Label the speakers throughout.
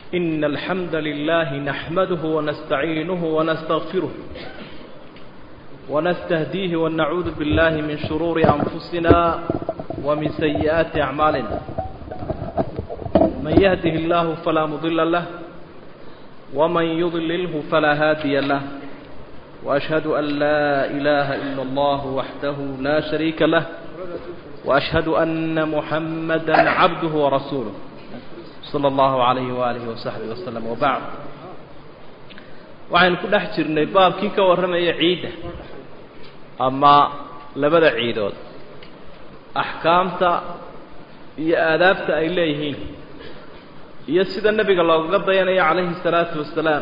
Speaker 1: إن الحمد لله نحمده ونستعينه ونستغفره ونستهديه ونعوذ بالله من شرور أنفسنا ومن سيئات أعمالنا من يهده الله فلا مضل له ومن يضلله فلا هادي له وأشهد أن لا إله إلا الله وحده لا شريك له وأشهد أن محمدا عبده ورسوله صلى الله عليه وآله وصحبه وسلم وبعد waxaynu ku dhex jirnay baabkii ka warramaya ciidda ama labada ciidood axkaamta iyo aadaabta ay leeyihiin iyo sida nebiga loogaga dayanayo calayhi salaatu wasalaam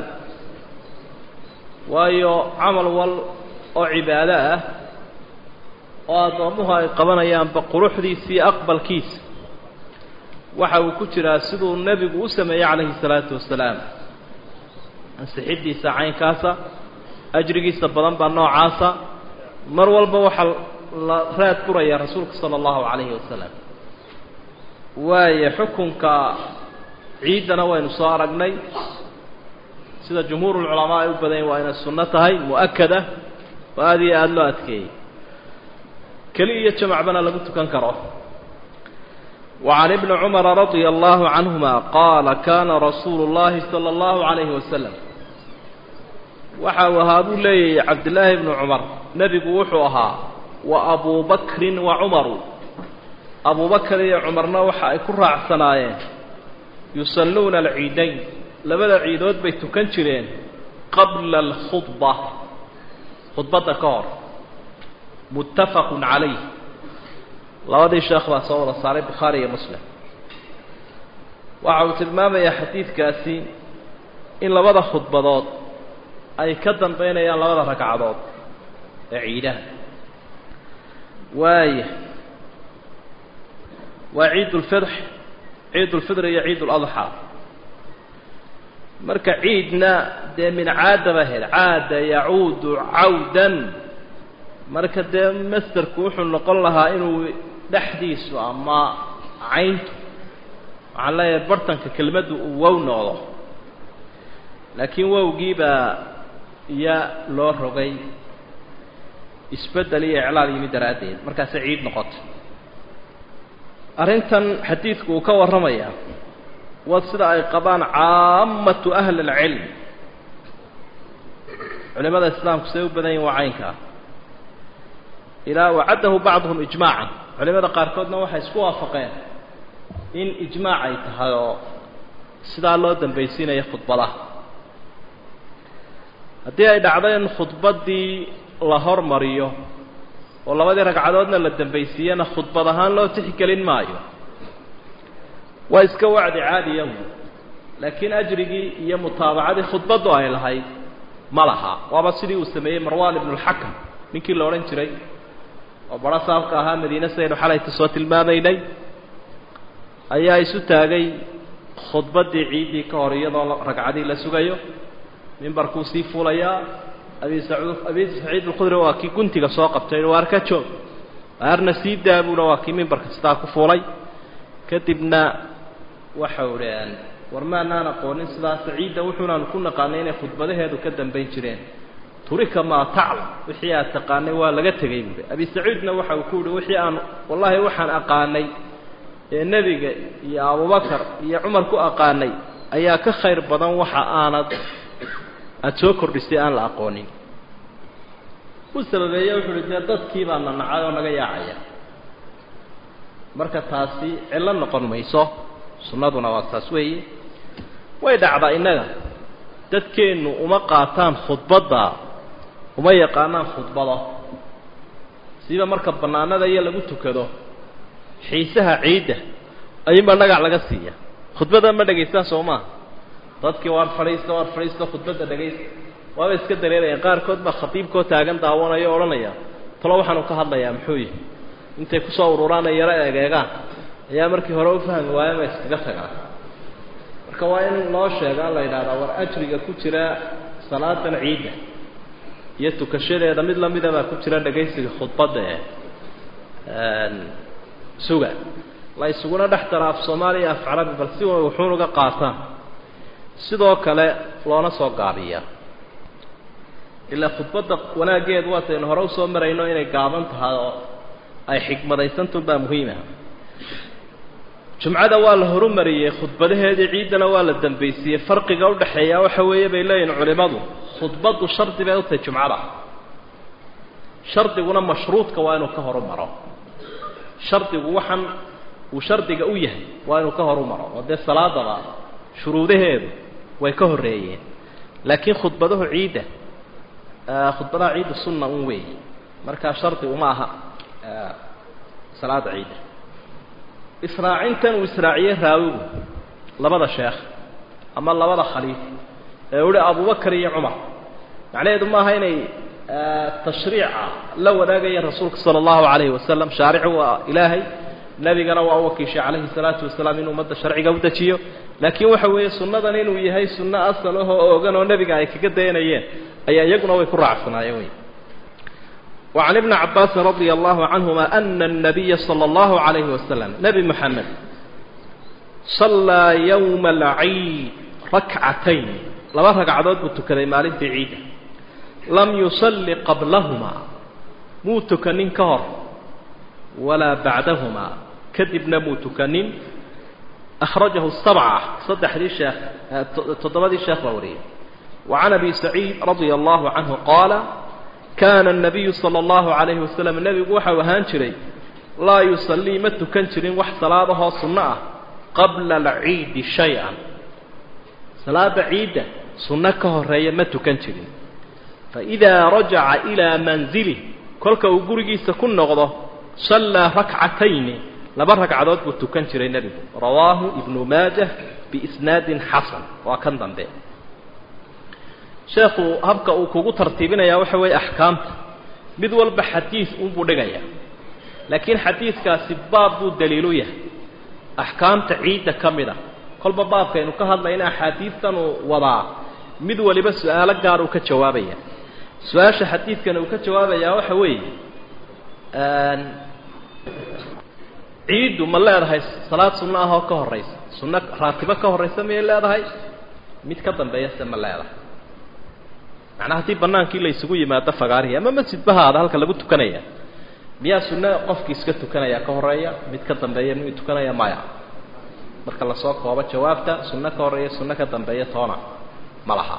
Speaker 1: waayo camal wal oo cibaado ah oo addoommuhu ay qabanayaanba quruxdiisa iyo aqbalkiisa waxa uu ku jiraa siduu nebigu u sameeyey calayhi salaatu wasalaam ansixiddiisa caynkaasa ajrigiisa badan baa noocaasa mar walba waxaa la raad furaya rasuulka sala allahu calayhi wasalam waayo xukunka ciiddana waynu soo aragnay sida jumhuurulculamaa ay u badanyahin waa inay sunno tahay mu-akada oo aada iyo aada loo adkeeyey keli iyo jamacbana lagu tukan karo وعن ابن عمر رضي الله عنهما قال كان رسول الله صلى الله عليه وسلم waxa uu ahaa buu leeyahay cabdillaahi bnu cumar nebigu wuxuu ahaa wa abuu bakrin wa cumaru abubakar iyo cumarna waxa ay ku raacsanaayeen yusalluuna alciidayn labada ciidood bay tukan jireen qabla alkhudba khudbadda ka hor muttafaqun calayh labadii sheekh baa soo wada saaray bukhaari iyo muslim waxa uu tilmaamayaa xadiidkaasi in labada khudbadood ay ka dambaynayaan labada ragcadood ee ciidaha waaya waa ciid ulfidx ciid ulfidr iyo ciid uladxaa marka ciidna dee min caada ba hel caada yacuudu cawdan marka dee masterku wuxuu noqon lahaa inuu dhexdiisu ama cayntu waxaan leeyahay bartanka kelmaddu uu wow noqdo laakiin wowgiibaa iya loo rogay isbeddel iyo iclaal yimi daraaddeed markaasay ciid noqotay arrintan xadiidku uu ka warramayaa waa sida ay qabaan caammatu ahli alcilm culimada islaamku siday u badan yihin waa caynkaa ilaa wacaddahu bacduhum ijmaacan culimada qaarkoodna waxay isku waafaqeen in ijmaac ay tahay oo sidaa loo dambaysiinaya khudbadaha haddii ay dhacdo in khudbaddii la hormariyo oo labadii ragcadoodna la dambaysiiyana khudbad ahaan loo tixgelin maayo waa iska wacdi caadiya laakiin ajrigii iyo mutaabacadii khudbaddu ay lahayd ma laha waaba sidii uu sameeyey marwan ibnulxakam ninkii la odhan jiray oo baro saabka ahaa madiine sidaynu xalayta soo tilmaamaynay ayaa isu taagay khudbaddii ciiddii ka hor iyadoo ragcadii la sugayo mimbarkuu sii fuulayaa abi sacuud abi saciid alkhudri waa kii guntiga soo qabtay waar ka joog waarna sii daabuuna waa kii mimbarka sidaa ku fuulay kadibna waxau dhaheen war maanaan aqoonin sidaas ciidda wuxuunaanu ku naqaanay inay khudbadaheedu ka dambayn jireen turika maa taclam wixii aad taqaanay waa laga tegay buuhi abi sacuudna waxa uu ku yihi wixii aan wallaahi waxaan aqaanay ee nebiga iyo abubakar iyo cumar ku aqaanay ayaa ka khayr badan waxa aanad aada soo kordhisay aan la aqoonin u sababeeye wuxuu uhi dee dadkii baa na nacay oo naga yaacaya marka taasi cillo noqon mayso sunnaduna waa taas weeye way dhacdaa innaga dadkeennu uma qaataan khudbadda uma yaqaanaan khudbado siba marka bannaanada iyo lagu tukado xiisaha ciidda ayuunbaa dhagac laga siiya khudbadda ma dhegaystaan soo maa dadkii waar fadhiista waar fadhiista khudbadda dhegaysta waaba iska dareerayaan qaarkood baa khatiibkoo taagan daawanaya o odhanaya talo waxaanu ka hadlayaa muxuu yihi intay kusoo ururaan ay yaro egeegaan ayaa markii hore u fahmi waaya ma iskaga tagaan marka waa in loo sheegaa la yidhahdaa war ajriga ku jira salaadan ciidda iyo tukashadeeda mid lamida baa ku jira dhegaysiga khudbadda ee suga la isuguna dhex dara af soomaaliya af carabi bal si way wuxuun uga qaataan sidoo kale loona soo gaabiyaa ilaa khudbadda wanaaggeedu waataynu hore usoo marayno inay gaaban tahay oo ay xikmadaysantunbaa muhiima jumcada waa la horumariyey khudbadaheedii ciiddana waa la dambaysiiyey farqiga udhaxeeya waxa weeye bay leeyihin culimmadu khudbaddu shardi bay u tahay jumcada shardiguna mashruudka waa inuu ka horumaro shardigu waxaan uu shardiga u yahay waa inuu ka horumaro oo dee salaadaba shuruudaheedu way ka horreeyeen laakiin khudbadahu ciidda khudbadaha ciidda sunna un weey markaa shardi uma aha salaada ciidda israacintan uu israaciyey raawigu labada sheekh ama labada khaliif ee uhi abubakar iyo cumar macnaheedu maaha inay tashriica la wadaagayeen rasuulka sala allahu calayhi wasalam shaaricu waa ilaahay nebigana waa u wakiishay calayhi salaatu wasalaam inuu ummadda sharciga u dejiyo laakiin waxa weeye sunnadan inuu yahay sunno asal ahoo oogan oo nebiga ay kaga dayanayeen ayaa iyaguna way ku raacsanaayeen wey وعن ابن عباس رضي الله عنهما أن النبي صلى الله عليه وسلم نبي محمد صلى يوم العيد ركعتين لما ركعدود بتكني مالين في عيد لم يصلي قبلهما مو تكنين كهر ولا بعدهما كذبنا مو تكنين أخرجه السبعة صدح لي الشيخ تضمدي الشيخ بوري وعن أبي سعيد رضي الله عنه قال كان النبي صلى الله عليه وسلم النبي وحا وهان جري لا يصلي ما تكن جرين وح صلاته سنة قبل العيد شيئا صلاة عيد سنة كهرية ما تكن جرين فإذا رجع إلى منزله كلك وقرقي سكن نغضه صلى ركعتين لبر ركعدات وتكن جرين النبي رواه ابن ماجه بإسناد حسن وكان ضمبه sheekhu habka uu kugu tartiibinayaa waxa weeye axkaamta mid walba xadiid unbuu dhigaya laakiin xadiidkaasi baab buu daliilu yahay axkaamta ciidda ka mid a kolba baabkaynu ka hadlayna axaadiidtan uu wadaa mid waliba su-aalo gaar uu ka jawaabaya su-aasha xadiidkan uu ka jawaabayaa waxa weeye ciiddu ma leedahay salaad sunno ah oo ka horraysa sunno raatibo ka horraysa miyay leedahay mid ka dambeeya se ma leedahay macnaa haddii banaankii la isugu yimaado fagaarihii ama masjidbahaada halka lagu tukanaya miyaa sunno qofkii iska tukanaya ka horeeya mid ka dambeeya mid tukanaya maya marka lasoo koobo jawaabta sunno ka horeeya sunno ka dambeeya toona ma laha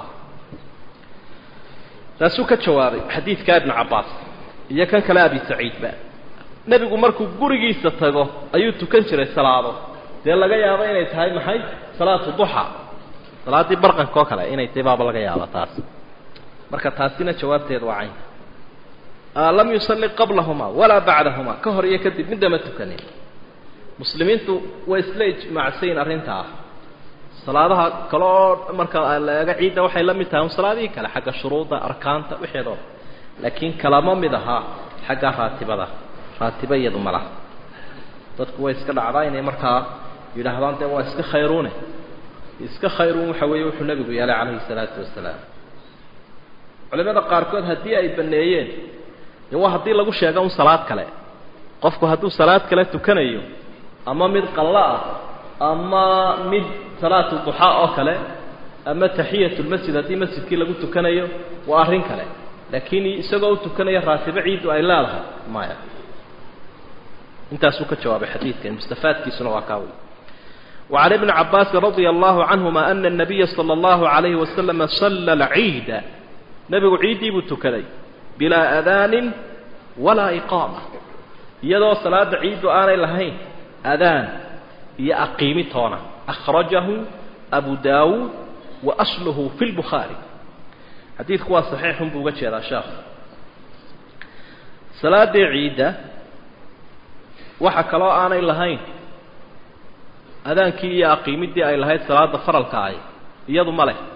Speaker 1: taasuu ka jawaabay xadiidka ibnu cabbaas iyo kan kale abi saciidba nebigu markuu gurigiisa tago ayuu tukan jiray salaado dee laga yaabo inay tahay maxay salaatu duxa salaaddii barqanka oo kale inay tahay baaba laga yaaba taas marka taasina jawaabteedu waa caynka lam yusalli qablahuma walaa bacdahuma ka hor iyo kadib midama tukanin muslimiintu way isla ijmaacsayin arrintaa salaadaha kale oo marka la eego ciidda waxay la mid tahay un salaadihii kale xagga shuruudda arkaanta wixeedoo laakiin kalama mid ahaa xagga raatibada raatiba iyadu ma laha dadku way iska dhacdaa inay markaa yidhaahdaan dee waa iska khayruune iska khayruun waxa weeye wuxuu nebigu yeelay calayhi salaatu wasalaam culimada qaarkood haddii ay baneeyeen de waa haddii lagu sheego un salaad kale qofku hadduu salaad kale tukanayo ama mid qallo ah ama mid salaatu duxaa oo kale ama taxiyatulmasjid haddii masjidkii lagu tukanayo waa arrin kale laakiin isagoo u tukanaya raatibo ciiddu ay leedahay maya intaasuu ka jawaabay xadiidkan mustafaadkiisuna waa kaawy وعن ابن عباس رضي الله عنهما أن النبي صلى الله عليه وسلم صلى العيد nebigu ciiddii buu tukaday bilaa adaanin walaa iqaama iyadoo salaada ciiddu aanay lahayn adaan iyo aqiimi toona akhrajahu abu daawuud wa asluhu fi lbukhaari xadiidku waa saxiixun buu uga jeedaa sheekhu salaaddii ciidda waxa kaloo aanay lahayn adaankii iyo aqiimiddii ay lahayd salaada faralka ahy iyadu ma leh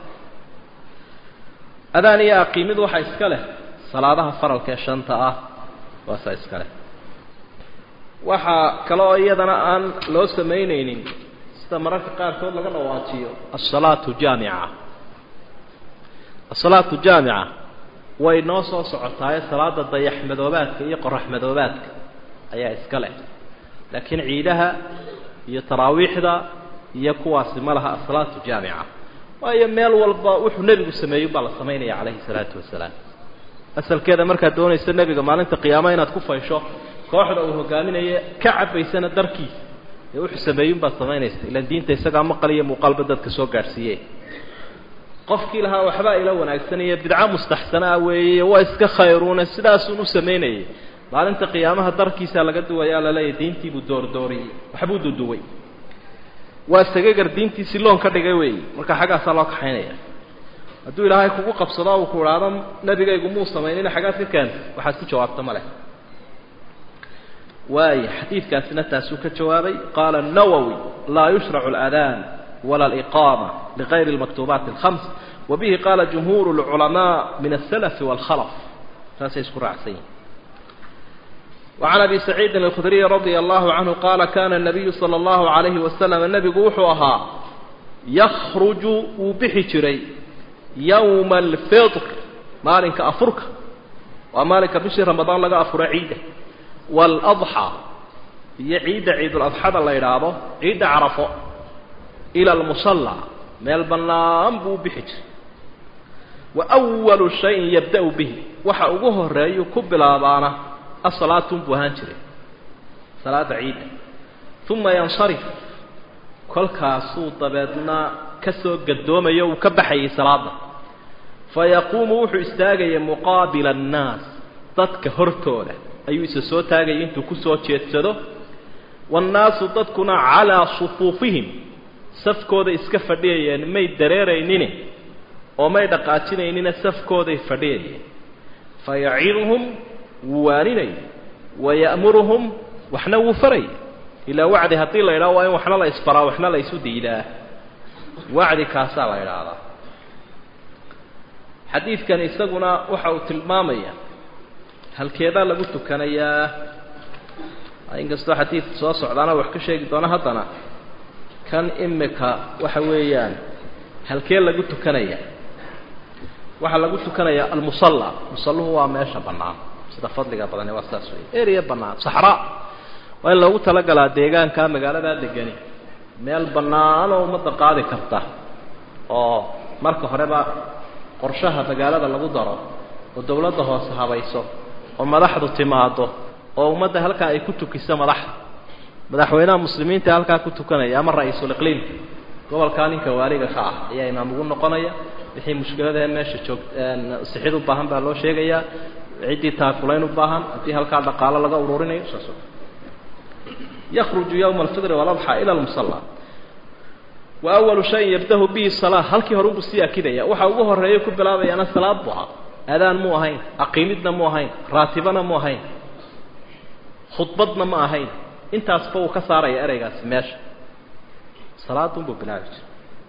Speaker 1: adaan iyo aqiimid waxa iska leh salaadaha faralka ee shanta ah waasaa iska leh waxaa kale oo iyadana aan loo samaynaynin sida mararka qaarkood laga dhawaajiyo asalaatu jaamica asalaatu jaamica way noo soo socotaaye salaada dayaxmadoobaadka iyo qoraxmadoobaadka ayaa iska leh laakiin ciidaha iyo taraawiixda iyo kuwaasi ma laha asalaatu jaamica waayo meel walba wuxuu nebigu sameeyo baa la samaynaya calayhi salaatu wasalaam asalkeeda markaad doonayso nebiga maalinta qiyaamo inaad ku faysho kooxda uu hogaaminaye ka cabaysana darkiisa ee wuxuu sameeyunbaad samaynaysa ilaan diinta isagaa maqal iyo muuqaalba dadka soo gaadhsiiye qofkii lahaa waxbaa ila wanaagsanaya bidco mustaxsanaa weeye waa iska khayruune sidaasun u samaynayay maalinta qiyaamaha darkiisaa laga duwayaa laleeyahy diintiibuu doordooriyey waxbuu duduway waa sagagar diintiisi loon ka dhigay weeye marka xaggaasaa loo kaxaynaya hadduu ilaahay kugu qabsado uu ku idhaahdo nebigaygu muu samaynina xaggaad ka keenta waxaad ku jawaabta ma leh waaya xadiidkaasina taasuu ka jawaabay qaala الnawowi laa yushracu اlأdaan wala اliqaama ligayri اlmaktuubaati اlkhams wabihi qaala jumhuur اlculamaa min الsalafi wاlkhalaf saasay isku raacsan yihin وعن أبي سعيد الخdري رضي الله عنه قال كان النبي صلى الله عليه وسلم نبgu wuxuu ahaa يkرج wuu bixi jiray يوم الفطر maalinka afurka waa maalinka bishii رamaضaan laga afuro ciidda والأضحى iyo ciidda ciidulأضxada la idhaahdo ciidda carafo إلى المصلى meel banaan buu bixi jiray وأول شhayء يبدأ bه waxa ugu horeeyu ku bilaabaana asalaatun buu ahaan jiray salaada ciidda uma yansarif kolkaasuu dabeedna ka soo gadoomayo uu ka baxayay salaada fa yaquumu wuxuu istaagaya muqaabila annaas dadka hortooda ayuu isa soo taagaya intuu kusoo jeedsado waannaasu dadkuna calaa sufuufihim safkooda iska fadhiyayeen may dareeraynine oo may dhaqaajinaynina safkooday fadhiyayeen fa yaciduhum wuu waaninaya waya'muruhum waxna wuu faraya ilaa wacdi haddii la idhaho waa in waxna la isbaraa waxna la isu diidaa wacdi kaasaa la idhaahdaa xadiidkan isaguna waxa uu tilmaamaya halkeedaa lagu tukanayaa inkastoo xadiidka soo socdaana wax ka sheegi doono haddana kan imika waxa weeyaan halkee lagu tukanaya waxaa lagu tukanayaa almusalla musalluhu waa meesha bannaan sida fadliga badani waa saas wey ereya bannaan saxraa waa in loogu talagalaa deegaanka magaaladaa degani meel bannaan oo ummadda qaadi karta oo marka horeba qorshaha magaalada lagu daro oo dawladda hoose habayso oo madaxdu timaado oo ummadda halkaa ay ku tukiso madaxda madaxweynaha muslimiinta halkaa ku tukanaya ama ra-iisul iqliimka gobolkaa ninka waaliga ka ah ayaa imaam ugu noqonaya wixii mushkiladee meesha joog sixid u baahan baa loo sheegayaa ciddii taakulayn u baahan haddii halkaa dhaqaalo laga ururinayo saas yakruju yowma alfidri waladxa ila lmusalla wa awalu shayin yabdahu bihi salaa halkii hore ubuu sii akidaya waxa ugu horeeya ku bilaabayaana salaad bu ahaa adaan mu ahayn aqiimidna mu ahayn raatibana mu ahayn khudbadna ma ahayn intaasba uu ka saaraya ereygaasi meesha salaadunbuu bilaabi jira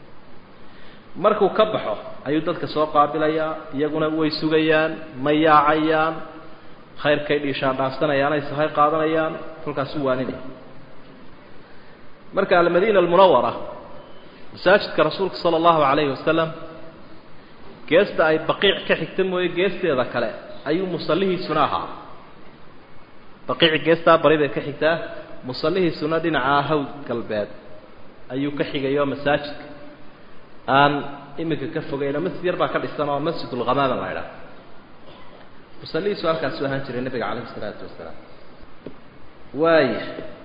Speaker 1: markuu ka baxo ayuu dadka soo qaabilayaa iyaguna way sugayaan ma yaacayaan khayrkay dhiishaan dhaafsanayaan ay sahay qaadanayaan kolkaasuu waaninaya marka almadiina almunawara masaajidka rasuulka sala allahu calayhi wasalam geesta ay baqiic ka xigta mooye geesteeda kale ayuu musallihiisuna ahaa baqiici geestaa bari bay ka xigtaa musallihiisuna dhinacaa hawd galbeed ayuu ka xigayo masaajidka aan iminka ka fogayno masjid yar baa ka dhisan oo masjidulghamaama la idhaha musallihiisu halkaasuu ahaan jiray nabiga calayhi isalaatu wasalaam waaya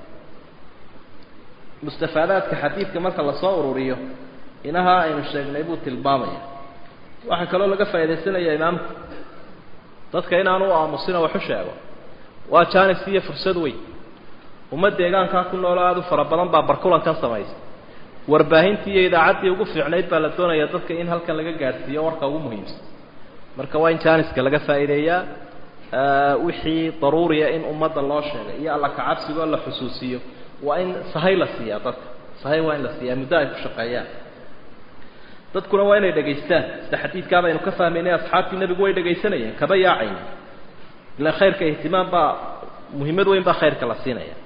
Speaker 1: mustafaadaadka xadiidka marka lasoo ururiyo inahaa aynu sheegnay buu tilmaamaya waxaa kaloo laga faa'iidaysanaya imaamku dadka inaanu u aamusino waxu sheego waa jaanis iyo fursad weyn ummad deegaankaa ku noolo aada u fara badan baa barkulankan samaysa warbaahintii iyo idaacaddii ugu fiicnayd baa la doonaya dadka in halkan laga gaadhsiiyo warka ugu muhiimsan marka waa in jaaniska laga faa'iideeyaa wixii daruuriya in ummadda loo sheegay iyo alla kacabsigoo la xusuusiyo waa in sahay la siiyaa dadka sahay waa in la siiyaa muddo ay ku shaqeeyaan dadkuna waa inay dhegaystaan sida xadiidkaa baynu ka fahmaynay asxaabtii nebigu way dhegaysanayeen kaba yaacayna ilaan khayrka ihtimaam baa muhiimad weyn baa khayrka la siinaya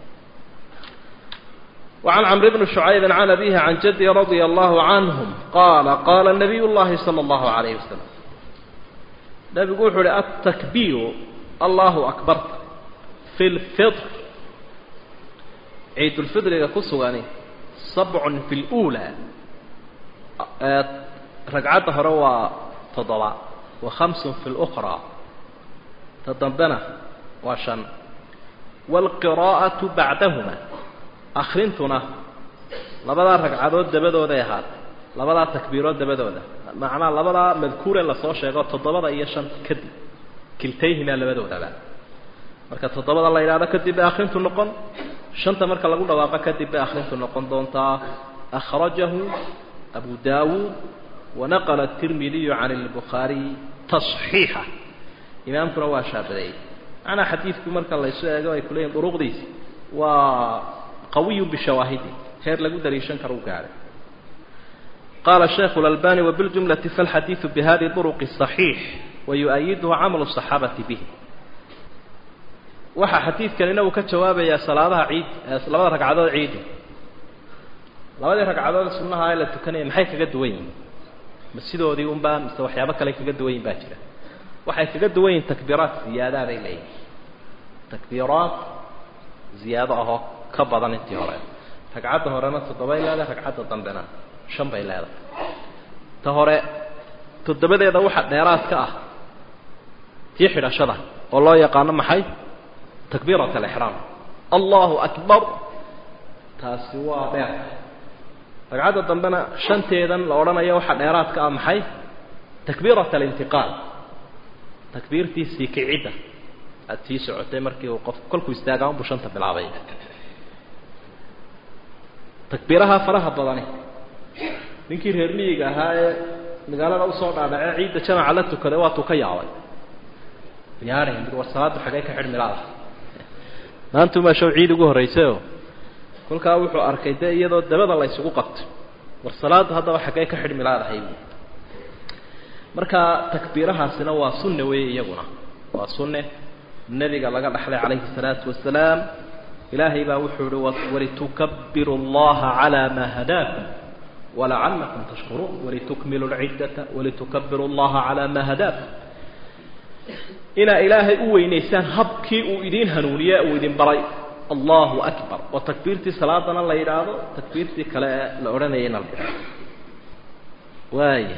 Speaker 1: وعن عمرو بن شعيب عن أبيه عن جده رضي الله عنهم قال قال النبي الله صلى الله عليه وسلم نبي يقول التكبير الله أكبر في الفطر عيد الفطر يقص يعني سبع في الأولى ragcadda hore waa toddoba wa khamsun fi lukhraa ta dambena waa shan waalqiraa'atu bacdahuma akrintuna labadaa ragcadood dabadooday ahaatay labadaa takbiirood dabadooda macnaa labadaa madkuure lasoo sheego toddobada iyo shanta kadib kiltayhimaa labadoodaba marka toddobada la yidhahdo kadib bay akrintu noqon shanta marka lagu dhawaaqo kadib bay akrintu noqon doontaa akhrajahu abu daawuud wanaqala atirmidiyu can albukhaariy tasxiixa imaamkuna waa shaabadeeyey macnaa xadiidku marka laysu eego ay kuleeyihin duruqdiisi waa qawiyun bishawaahidi heer lagu daliishan karo u gaadhay qaala shaykhu اlalbani wabiljumlati falxadiidu bihadi duruqi صaxiix wayu'ayiduhu camalu الصaxaabati bih waxaa xadiidkanina uu ka jawaabayaa salaadaha ciid labada ragcadood ciida labadii ragcadood sunnaha ee la tukanaya maxay kaga duwan yihin ma sidoodii unbaa mise waxyaabo kale kaga duwan yihin baa jira waxay kaga duwan yihin takbiiraat ziyaadaa bay leeyihin takbiiraat ziyaado ahoo ka badan intii hore ragcadda horena toddobay leedahay ragcadda dambena shan bay leedahay ta hore toddobadeeda waxa dheeraad ka ah tii xidhashada oo loo yaqaano maxay takbiirat alixraam allahu akbar taasi waa dheer ragcadda dambena shanteedan la odhanayo waxa dheeraad ka ah maxay takbiirat alintiqaal takbiirtii sii kicidda aada sii socotay markii uu qof kolkuu istaagaa unbuu shanta bilaabay takbiiraha faraha badani ninkii reer miyiga ahaa ee magaalada usoo dhaadhacee ciidda jamaca la tukaday waatuu ka yaabay yaari war salaaddu xagee ka xidhmi laada maantumaa show ciid ugu horraysayoo kolkaa wuxuu arkay dee iyadoo dabada la ysugu qabtay war salaaddu haddaba xaggee ka xidhmi laadahay marka takbiirahaasina waa sunne weeye iyaguna waa sunne nebiga laga dhaxlay calayhi الsalaatu wasalaam ilaahay baa wuxuu ihi walitukabiru اllaha calى ma hadaakum walacalakum tashkuruun walitukmilu lciddata walitukabiru اllaha calى ma hadaakum inaa ilaahay u weynaysaan habkii uu idiin hanuuniye uu idin baray allahu akbar oo takbiirtii salaadana la yidhaahdo takbiirtii kale ee la odhanayayna la yidhahdo waaya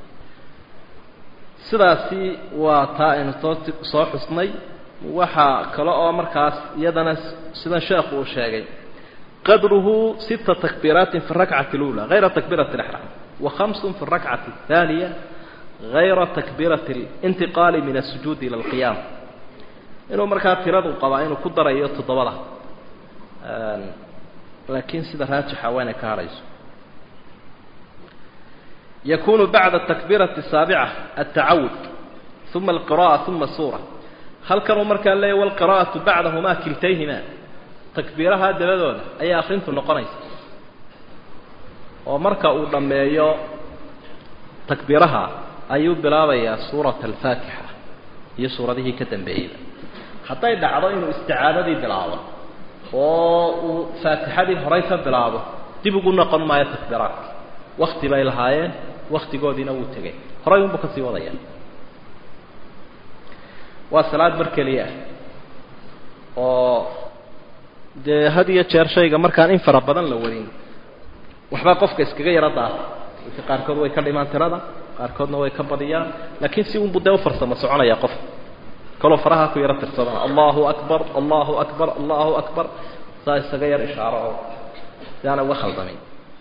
Speaker 1: sidaasi waa taa aynu soo soo xusnay waxaa kale oo markaas iyadana sidan sheekhu uu sheegay qadruhu sita takbiiraatin fi rakcati اlأulى غayra takbiirati اlإxraam wa hamsun fi الrakcati الثaaniya غayra takbiirati اlintiqaali min الsujuudi ilى اlqiyaam inuu markaa tiradu qabaa inuu ku darayo toddobada laakiin sida raajixa waa inay ka hadhayso yakunu bacda takbiirati الsaabica altacawud uma alqira'a uma suura halkanuu markaa leeya walqira'atu bacdahumaa kiltayhimaa takbiiraha dabadooda ayaa akrintu noqonaysa oo marka uu dhammeeyo takbiiraha ayuu bilaabayaa suurata alfaatixa iyo suuradihii ka dambeeyeyba hadday dhacdo inuu isticaadadii bilaabo oo uu faatixadii horay ka bilaabo dib ugu noqon maayo takbiiraadka wakti bay lahaayeen waktigoodiina wuu tegay horay unbuu ka sii wadaya waa salaad mar keliya ah oo dee had iyo jeer shayga markaan in fara badan la wadin waxbaa qofka iskaga yaro daata dadka qaarkood way ka dhimaan tirada qaarkoodna way ka badiyaan laakiin si unbu dee ufarsamo soconaya qof kaloo faraha ku yaro tirsadana allahu akbar allahu akbar allahu akbar saa isaga yar ishaaro oo si aana uga khaldamin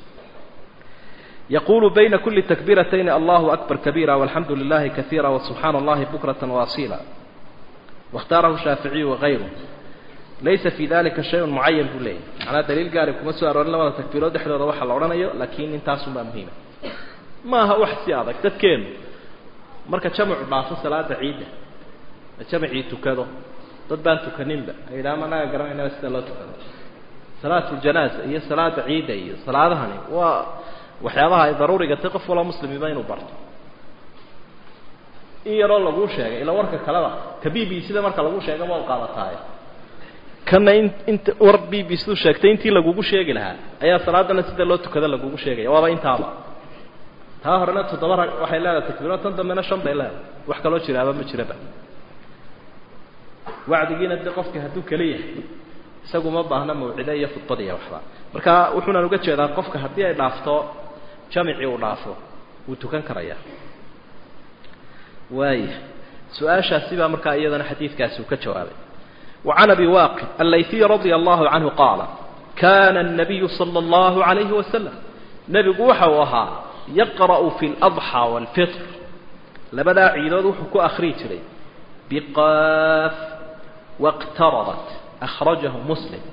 Speaker 1: yaqulu bayna kuli takbiiratayni allahu akbar kabiira walxamdu lilahi kaiira wasubxaana allahi bukrata waasila waاkhtaarahu shaaficiyu wagayru laysa fi dalika shayun mucayan buu leeyahy macnaa daliil gaari kuma soo aroorin labada takbiirood dhexdooda waxa la odhanayo laakiin intaasun baa muhiima maaha wax si adag dadkeenu marka jamacu dhaafo salaada ciidda jamacii tukado dad baan tukaninba ayidhaha managa garanaynaba sida loo tukado salaatu ljanaaza iyo salaada ciidda iyo salaadahani waa waxyaabaha ay daruuriga tay qof waloo muslimiba inuu barto in yaroo laguu sheegay ila warka kaleba ka b b sida marka lagu sheega waa qaadataaye kana in inta war b b siduu sheegtay intii lagugu sheegi lahaa ayaa salaadana sida loo tukada lagugu sheegaya waaba intaaba taa horena toddoba rag waxay leedahay takbiiro tan dambena shan bay leedahay wax kaloo jiraaba ma jiraba wacdigiina de qofka hadduu kala yahay isagu ma baahna mawcide iyo khudbad iyo waxba marka wuxuunaan uga jeedaa qofka haddii ay dhaafto jamicii uu dhaafo wuu tukan karayaa waaya su-aashaasi baa markaa iyadana xadiidkaasi uu ka jawaabay وعن أبي واقد الليثي رضي الله عنه قال كان النبي صلى الله عليه وسلم نبي وحوها يقرأ في الأضحى والفطر لبدا عيدود وحكو أخريج لي بقاف واقتربت أخرجه مسلم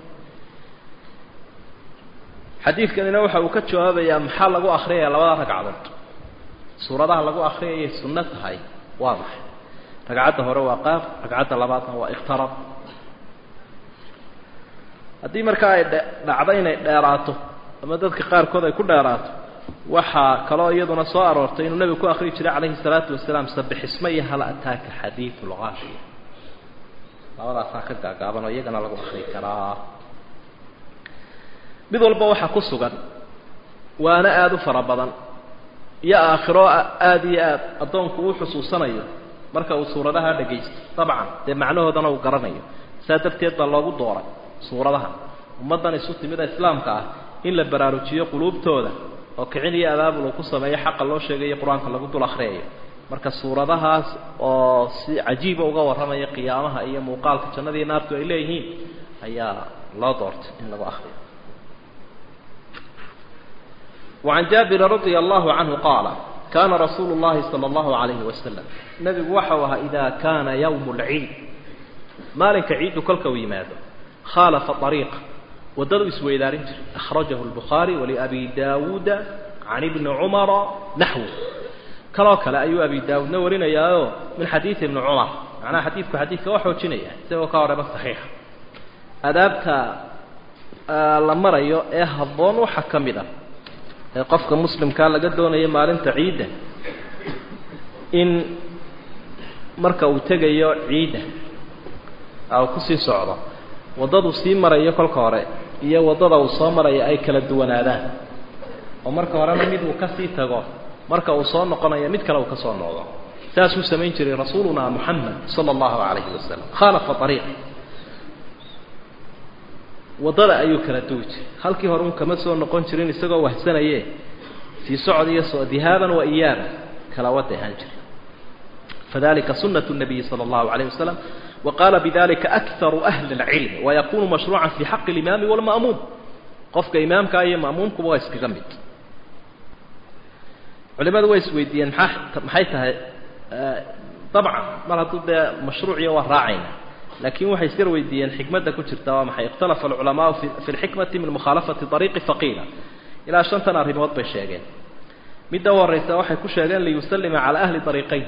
Speaker 1: حديث كان نوحى وكتشو هذا يا محل لقو أخرية لبدا رقعدت سورة لقو أخرية سنة هاي واضح رقعدت هو وقاف رقعدت لباطها واقترب haddii markaa ay dhacdo inay dheeraato ama dadka qaarkood ay ku dheeraato waxaa kaloo iyaduna soo aroortay inuu nebigu ku akriyi jiray calayhi salaatu wasalaam sabixisma iyo hal ataaka xadiidu lgaashiya labadaasaa ka gaagaaban oo iyagana lagu akri karaa mid walba waxaa ku sugan waana aada u fara badan iyo aakhiro aada iyo aad addoonku uu xusuusanayo marka uu suuradaha dhagaysto dabcan dee macnahoodana uu garanayo saa darteed baa loogu dooray suuradaha ummaddan isu timida islaamka ah in la baraarujiyo quluubtooda oo kicin iyo abaabul uu ku sameeyo xaqa loo sheegayo qur-aanka lagu dul akhriyayo marka suuradahaas oo si cajiiba uga warramaya qiyaamaha iyo muuqaalka jannadii naartu ay leeyihiin ayaa loo doortay in lagu akhriyo وعن جابر رضي الله عنه قال كان رسول الله صلى الله عليه وسلم نبي وحوها إذا كان يوم العيد مالك عيد كلك ويماذا خالف طريق ودد اسويدارين أخرجه البخاري ولأبي داود عن ابن عمر نحو كلا كلا أيو أبي داود نورين يا من حديث ابن عمر معناه حديثك حديثك وحو جنية سوى كارب صحيح أدابك آه لما رأيو إيه الظن وحكم ذا قفك مسلم كان لقدونا يمالين تعيدا إن مركا وتجيو عيدا أو كسي صعبة waddadu sii maraya kolka hore iyo waddada uu soo maraya ay kala duwanaadaan oo marka horena mid uu ka sii tago marka uu soo noqonayo mid kale uu ka soo noqdo saasuu samayn jiray rasuuluna moxamed sala allahu calayhi wasalam khaalafa ariiq waddada ayuu kala duwi jiray halkii hore un kama soo noqon jirin isagoo wahsanaye sii socod iyo soo dihaaban wa iyaaban kala wada ahaan jiray fadalika sunatu nabiyi sala allahu calayhi wasalam وقال بذلك أكثر أهل العلم ويكون مشروعا في حق الإمام والمأموم قفك إمامك أي مأمومك ويسك جمد علماء ويس ويدين محيتها طبعا ما تبدا مشروعية وراعينا لكن وحي يصير ويدين حكمة كنت محي اختلف العلماء في الحكمة من مخالفة طريق فقيلة إلى شنطنا رموت بالشيغين مدى ورئيسة وحي كشيغين ليسلم على أهل طريقين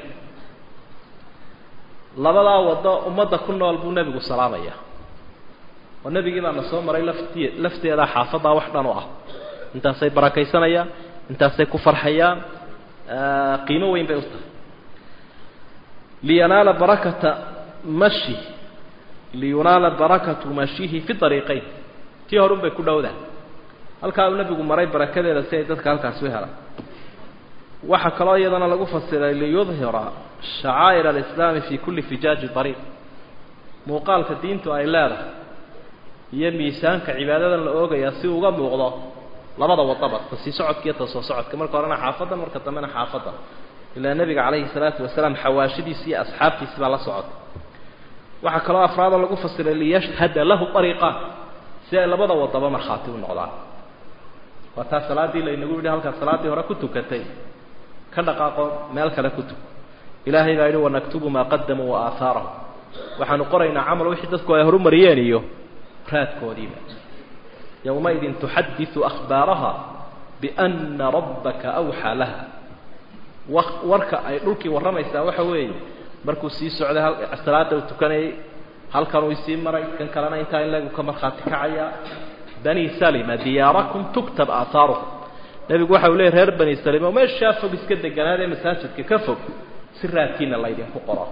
Speaker 1: labadaa waddo ummadda ku nool buu nebigu salaamaya oo nebigii baana soo maray lafti lafteeda xaafaddaa wax dhan u ah intaasay barakaysanayaan intaasay ku farxayaan qiimo weyn bay u tahay liyanaala barakata mashi liyunaala barakatu mashihi fi ariiqayn tii horun bay ku dhowdaan halkaa uu nebigu maray barakadeeda si ay dadka halkaasi u helaan waxaa kaloo iyadana lagu fasiray liyudhira shacaa'ir alislaami fi kulli fijaaji ariiq muuqaalka diintu ay leedahay iyo miisaanka cibaadadan la oogayaa si uga muuqdo labada wadaba ta sii socodka iyo ta soo socodka marka horena xaafaddan marka dambena xaafaddan ilaa nebiga calayhi salaatu wasalaam xawaashidiisi iyo asxaabtiisi baa la socotay waxaa kaloo afraada lagu fasiray liyashhada lahu ariiqaan si ay labada wadaba markhaati u noqdaan waa taa salaaddii laynagu yidhi halkaad salaaddii hore ku tukatay ka dhaqaaqo meel kale ku tug ilaahay baa yidhi wanaktubu maa qadamuu wa aahaarahum waxaanu qoraynaa camal wixii dadku ay horumariyeen iyo raadkoodiiba yowmaidin tuxadiثu akhbaaraha biأna rabbaka awxaa laha warka ay dhulkii warramaysaa waxa weeye markuu sii socday salaada uu tukanayay halkan uu isii maray kan kalena intaa in lagu ka markhaati kacaya bani salima diyaarakum tuktab aahaarukum nebigu waxa uu leeyay reer bani salima oo meeshaa fog iska deganaadee masaajidka ka fog si raadkiina laydinku qoro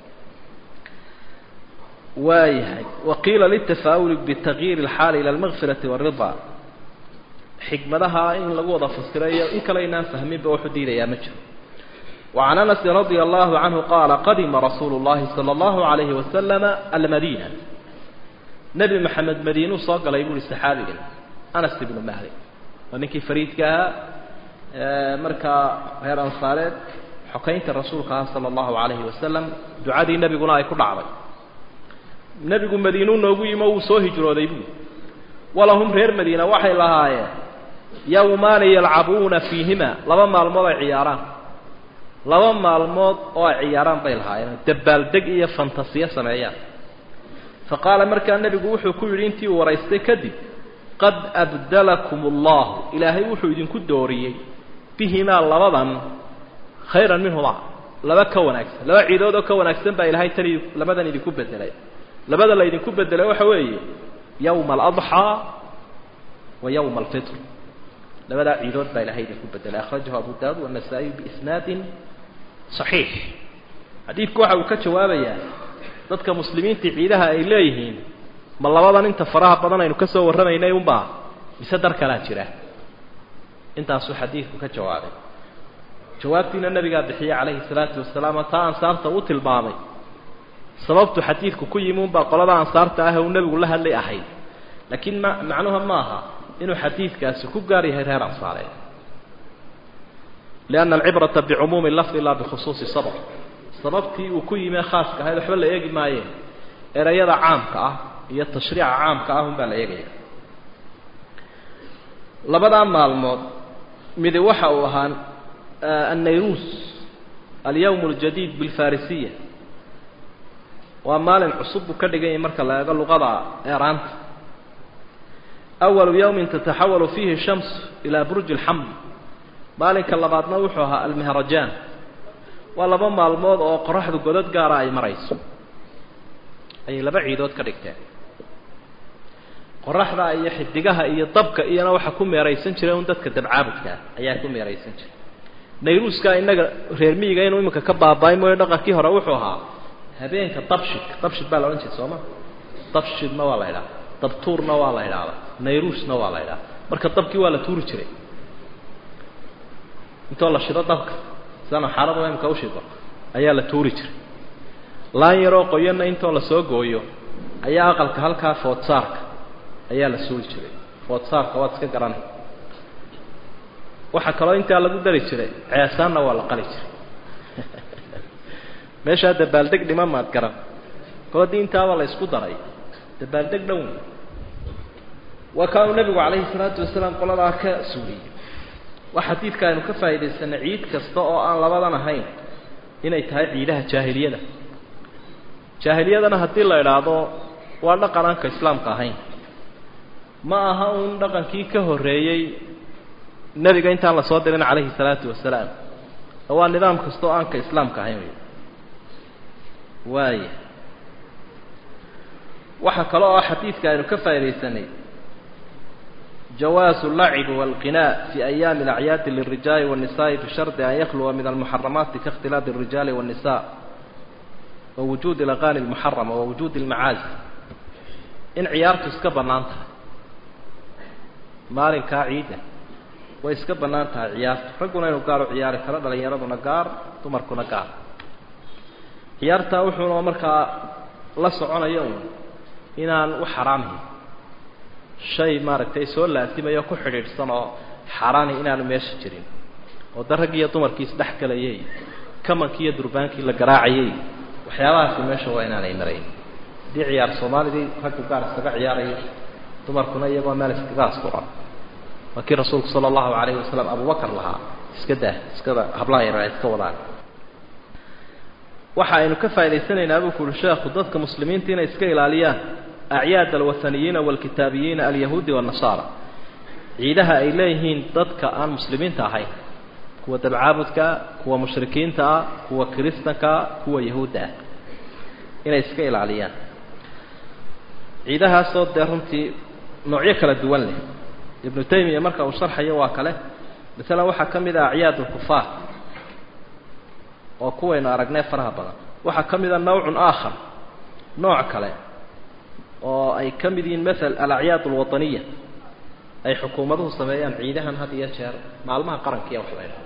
Speaker 1: waayahay waqiila litafaa'uli bitagyiiri اlxaali ila almagfirati wاrida xikmadaha in lagu wada fasirayo in kale inaan fahminba wuxuu diidayaa ma jiro وعن أنس رضي الله عنه قال قدم رسول الله صلى الله عليه وسلم المدينة نبي محمد مدينة صاق لا يقول السحابي أنس بن مالك ونكي فريد كها markaa reer ansaareed xokaynta rasuulka ah sala allahu calayhi wasalam ducadii nebiguna ay ku dhacday nebigu madiinuu noogu yimo wuu soo hijrooday buu walahum reer madiina waxay lahaayeen yowmaani yalcabuuna fiihima laba maalmood ay ciyaaraan laba maalmood oo ay ciyaaraan bay lahaayeen dabaaldeg iyo fantasiyo sameeyaan fa qaala markaa nebigu wuxuu ku yidhi intii uu waraystay kadib qad abdalakum allahu ilaahay wuxuu idinku dooriyey bihimaa labadan khayran minhumaa laba ka wanaagsan laba ciidood oo ka wanaagsan baa ilaahay tan labadan idinku bedelay labada la ydinku bedelay waxa weeye yowma aladxaa wa yowma alfitr labadaa ciidood baa ilahay idinku bedelay akhrajahu abu daawud wanasaa'iy biisnaadin saxiix xadiidku waxa uu ka jawaabayaa dadka muslimiinta ciidaha ay leeyihiin ma labadan inta faraha badan aynu ka soo warramaynay unbaa mise dar kalaa jira intaasuu xadiidku ka jawaabay jawaabtiina nabigaa bixiyey calayhi salaatu wasalaam oo taa ansaarta u tilmaamay sababtu xadiidku ku yimi unbaa qolada ansaarta ah uu nebigu la hadlay ahayd laakiin ma macnuha maaha inuu xadiidkaasi ku gaar yahay reer ansaareed lianna alcibrata bicumuumi lafdi laa bikhusuusi sabab sababtii uu ku yimee khaaska ahayd waxba la eegi maayeen erayada caamka ah iyo tashriica caamka ah unbaa la eegaya labadaa maalmood midi waxa uu ahaa annayruus alyawm اljadiid bilfarisiya waa maalin cusub buu ka dhigan yahay marka la eego luqada eeraanta awalu yawmin tataxawalu fiihi shams ilaa burji اlxamd maalinka labaadna wuxuu ahaa almihrajaan waa laba maalmood oo qoraxdu godad gaara ay marayso ayay laba ciidood ka dhigteen qoraxda iyo xidigaha iyo dabka iyona waxa ku meeraysan jiray un dadka dabcaabudkaa ayaa ku meeraysan jiray nayruuska innaga reer miyiga inuu iminka ka baaba-ay mooyo dhaqankii hore wuxuu ahaa habeenka dabshid dabshid baa la odhan jira sooma dabshidna waa la idhaha dabtuurna waa la idhaahda nayruusna waa la idhaha marka dabkii waa la tuuri jiray intoo la shido dabka sidana xaalada imika ushido ayaa la tuuri jiray laan yaroo qoyanna intoo la soo gooyo ayaa aqalka halkaa foodsaarka ayaa la suuli jiray foodsaarka waad iska garanay waxaa kaloo intaa lagu dari jiray ceesaanna waa la qali jiray meeshaa dabaaldeg dhima maad garan koodii intaaba la isku daray dabaaldeg dhown waa kaanuu nebigu calayhi salaatu wasalaam qoladaa ka suuliyey waa xadiidka aynu ka faa'iidaysanay ciid kasta oo aan labadan ahayn inay tahay ciidaha jaahiliyada jaahiliyadana haddii la idhaahdo waa dhaqan aanka islaamka ahayn ma aha uun dhaqankii ka horreeyey nebiga intaan la soo dirin calayhi salaatu wasalaam waa nidaam kasta oo aanka islaamka ahayn wey waaya waxaa kaloo ah xadiidka aynu ka faaidaysanay jawaazu اlacibi wاlqinaa fi ayaami اlacyaadi lلrijaali والnisaءi bishardi an yakluwa min almuxaramaati kaاkhtilaafi الrijaali والnisa wa wujuudi اlaqani اlmuxarama wa wujuudi اlmacaazi in ciyaartu iska bannaan tahay maalinkaa ciida way iska bannaan tahay ciyaartu ragguna inuu gaar u ciyaari karo dhalinyaraduna gaar dumarkuna gaar ciyaartaa wuxuuna markaa la soconaya un inaan u xaraamhin shay maaragtay soo laasimayo ku xidhiidhsan oo xaaraani inaanu meesha jirin oo da raggiiyo dumarkii isdhex galayay kamankii iyo durbaankii la garaacayay waxyaabahaasi meesha waa inaanay marayn haddii ciyaar soomaalidii raggu gaar iskaga ciyaarayo dumarkuna iyagoo meel iskaga askuran waa kii rasuulku sala allahu calayhi wasalam abubakar lahaa iska dah iskada hablaha yaraa iska wadaan waxa aynu ka faa'idaysanaynaa buu ku uhi sheekhu dadka muslimiinta inay iska ilaaliyaan acyaad alwathaniyiina waalkitaabiyiina alyahuudi waannasaara ciidaha ay leeyihiin dadka aan muslimiinta ahayn kuwa dabcaabudkaa kuwa mushrikiinta ah kuwa kiristankaa kuwa yahuudda ah inay iska ilaaliyaan ciidahaasoo dee runtii noocyo kala duwan leh ibnu taymiya marka uu sharxayo waa kale masalan waxaa ka mid ah acyaad alkufaar oo kuwaynu aragnay faraha badan waxaa ka mid a nawcun aakhar nooc kale oo ay ka mid yihiin maal alacyaad alwaطaniya ay xukuumaduhu sameeyaan ciidahan had iyo jeer maalmaha qarankiiya wax la ydhaho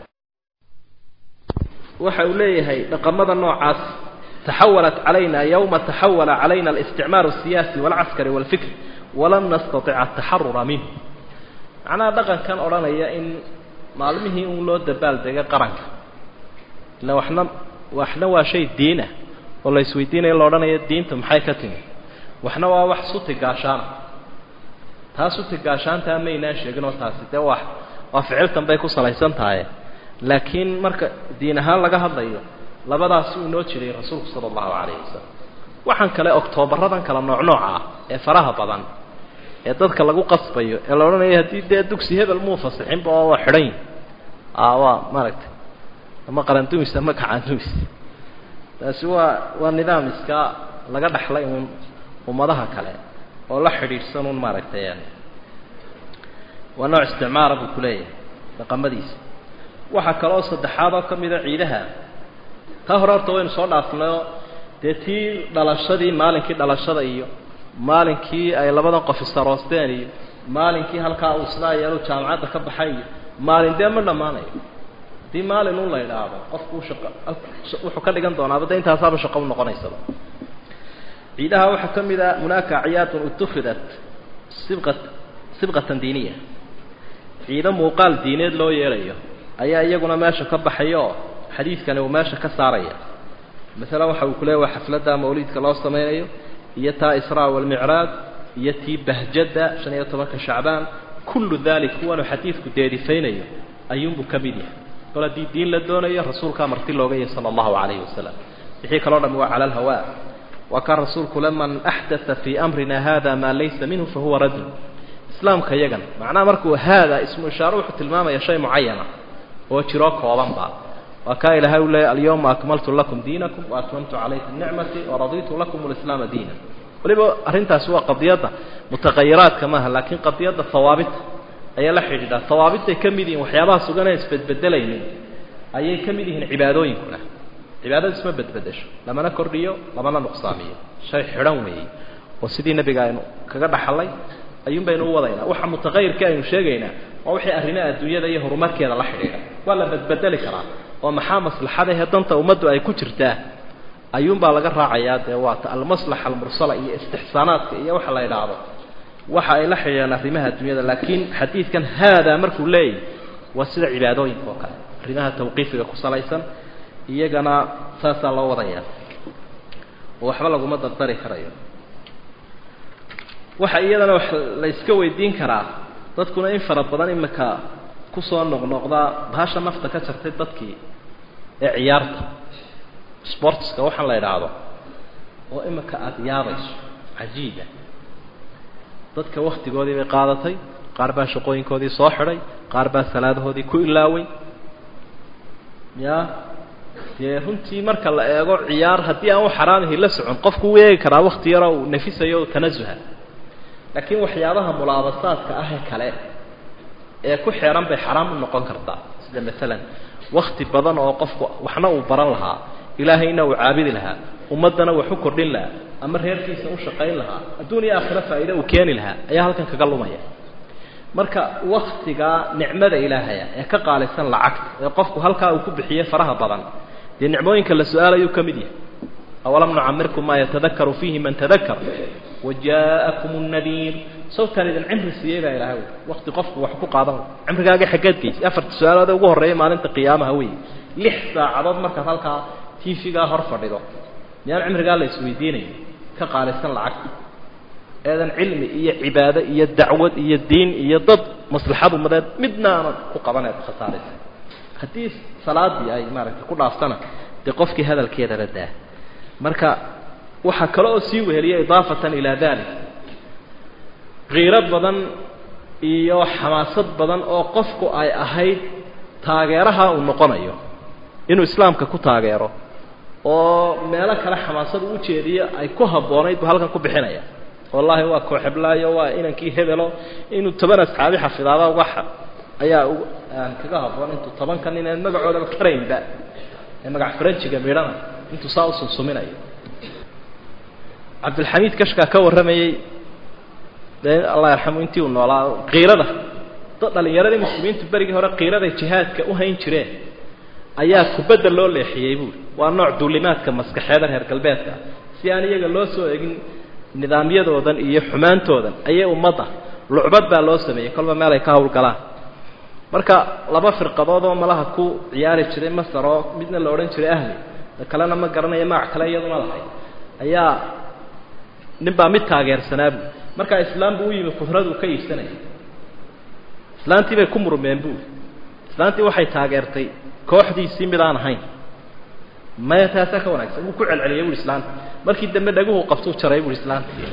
Speaker 1: waxa uu leeyahay dhaqamada noocaas taxawalat calayna yowma taxawala calayna alisticmaaru الsiyaasi wاlcaskari wاlfikri walam nastaطic ataxarura minh macnaha dhaqankan odhanaya in maalmihii un loo dabaaldegay qaranka ila waxna waxna waa shay diinah oo la isweydiinayo la odhanayo diinta maxay ka timi waxna waa wax suti gaashaana taa suti gaashaantaa maynaan sheegin oo taasi dee waa waa ficiltan bay ku salaysan tahay laakiin marka diin ahaan laga hadlayo labadaasi uu inoo jiray rasuulku sala allahu calayhi wasalam waxaan kale oktoobarradan kala nooc nooca ah ee faraha badan ee dadka lagu qasbayo ee la odhanayo haddii dee dugsi hebel muu fasixinba oo waa xidhan yihin a waa maaragtay ama qarandumis ama kacaandumis taasi waa waa nidaam iska laga dhaxlay uun ummadaha kale oo la xidhiidhsan un maaragtay waa nooc isticmaara buu ku leeyahay dhaqamadiisa waxaa kaloo saddexaad oo ka mida ciidaha taa hore horta waynu soo dhaafnayo dee tii dhalashadii maalinkii dhalashada iyo maalinkii ay labadan qof isaroosteen iyo maalinkii halkaa uu sidaa yeelu jaamacadda ka baxay iyo maalin dee ma dhammaanayo haddii maalin un la idhaahdo qofku shaqa wuxuu ka dhigan doonaaba de intaasaaba shaqo u noqonaysaba ciidaha waxaa ka mid a hunaaka acyaadun utufidat sibqa sibqatan diiniya ciido muuqaal diineed loo yeelayo ayaa iyaguna meesha ka baxaya oo xadiidkani uu meesha ka saaraya masalan waxa uu ku leeya waa xafladda mawliidka loo samaynayo iyo taa israa walmicraaj iyo tii bahjadda shan iyo tobanka shacbaan kullu dalik kuwanuu xadiidku deerifaynayo ayuunbuu ka mid yahay kol haddii diin la doonayo rasuulkaa marti looga yahay sala allahu calayhi wasalam wixii kaloo dhami waa cala alhawaa waa kaa rasuulku le man axdaa fii amrina hada maa laysa minhu fahuwa radun islaamka yagan macnaha markuu haada ismu ishaaro wuxuu tilmaamaya shay mucayana oo jiroo koobanba waa kaa ilaahay u leeyay alyawma akmaltu lakum diinakum wa atmamtu calaykum nicmatii waraditu lakum lislaama diina waliba arrintaasi waa qadiyadda mutaqayiraadka maaha laakiin qadiyadda hawaabita ayaa la xidhiidhaa hawaabitay ka mid yihiin waxyaabaha sugan ee isbedbedelaynin ayay ka mid yihiin cibaadooyinkuna cibaadada isma bedbedesho lamana kordhiyo lamana nuqsaamiyo shay xidhan weeyey oo sidii nebiga aynu kaga dhaxalay ayuun baynu u wadaynaa waxa mutaqayirka aynu sheegaynaa waa wixii arrimaha adduunyada iyo horumarkeeda la xidhiidha waa la bedbedeli karaa oo maxaa maslaxadahe danta ummaddu ay ku jirtaa ayuunbaa laga raacayaa dee waata almaslaxa almursala iyo istixsaanaadka iyo waxa la idhaahdo waxa ay la xidhiidhaan arrimaha adduunyada laakiin xadiidkan haadaa markuu leeyahy waa sida cibaadooyinka oo kale arrimaha tawqiifiga ku salaysan iyagana saasaa loo wadayaa oo waxba laguma dardari karayo waxa iyadana wax la iska weydiin karaa dadkuna in fara badan imika kusoo noqnoqdaa bahasha nafta ka jartay dadkii ee ciyaarta sportska waxaan la idhaahdo oo imika aada yaabayso cajiiba dadka waktigoodii bay qaadatay qaar baa shaqooyinkoodii soo xidhay qaar baa salaadahoodii ku ilaaway ya dee runtii marka la eego ciyaar haddii aan u xaraamihi la socon qofku u eegi karaa wakti yaroo uu nafisayo tanasuha laakiin waxyaabaha mulaabasaadka ah ee kale ee ku xeeran bay xaraam u noqon kartaa sida maalan wakti badan oo qofku waxna uu baran lahaa ilaahayna uu caabidi lahaa ummaddana wax u kordhin lahaa ama reerkiisa u shaqayn lahaa adduun iyo aakhiro faa'iide uu keeni lahaa ayaa halkan kaga lumaya marka waktigaa nicmada ilaahaya ee ka qaalisan lacagta ee qofku halkaa uu ku bixiyey faraha badan dee nicmooyinka la su-aalayuu ka mid yahay awalam nucamirkum maa yatadakaru fiihi man tadakar waja'akum الnadiir sawtaan idin cimri siiyey baa ilahay wakti qofku wax ku qaadan cimrigaaga xaggeed geysay afarta su-aalood ee ugu horreeya maalinta qiyaamaha wey lix saacadood markaad halkaa tiifigaa hor fadhido miyaan cimrigaa la isweydiinayo ka qaalisan lacagta eedan cilmi iyo cibaado iyo dacwad iyo diin iyo dad maslaxad umadeed midna aanad ku qabaneed khasaaraysa haddii salaadii ay maaragtay ku dhaaftana dee qofkii hadalkeedala daa marka waxaa kale oo sii weheliya idaafatan ilaa dalik kiiro badan iyo xamaasad badan oo qofku ay ahayd taageeraha uu noqonayo inuu islaamka ku taageero oo meelo kale xamaasada u jeediyo ay ku habboonayd buu halkan ku bixinaya wallaahi waa kooxeblaayo waa inankii hebelo inuu toban asxaabi xafidaada uga ayaa kaga habboon intuu tobanka nin aan magacoodaba karaynba ee magac faranjiga midhana intuu saa u sunsuminayo cabdilxamiid kashkaa ka warramayey dee allah yarxamu intii uu noolaa kiirada dad dhalinyaradii muslimiintu berigii hore kiiraday jihaadka u hayn jireen ayaa kubadda loo leexiyey buuri waa nooc duulimaadka maskaxeeda reer galbeedka si aan iyaga loo soo egin nidaamyadoodan iyo xumaantoodan ayay ummadda lucbad baa loo sameeyey kolba meel ay ka hawlgalaan marka laba firqadood oo malaha ku ciyaari jiray masar oo midna la odhan jiray ahli da kalena ma garanayo magac kale iyaduna lahay ayaa nin baa mid taageersanaabu markaa islaam buu u yimi quhradu ka iibsanaya islaantii bay ku murmeen buuri islaantii waxay taageertay kooxdiisii mid aan ahayn maya taasaa ka wanaagsan wuu ku celceliyay bui islaanta markii dambe dhaguhu qabtuu jaray bui islaantii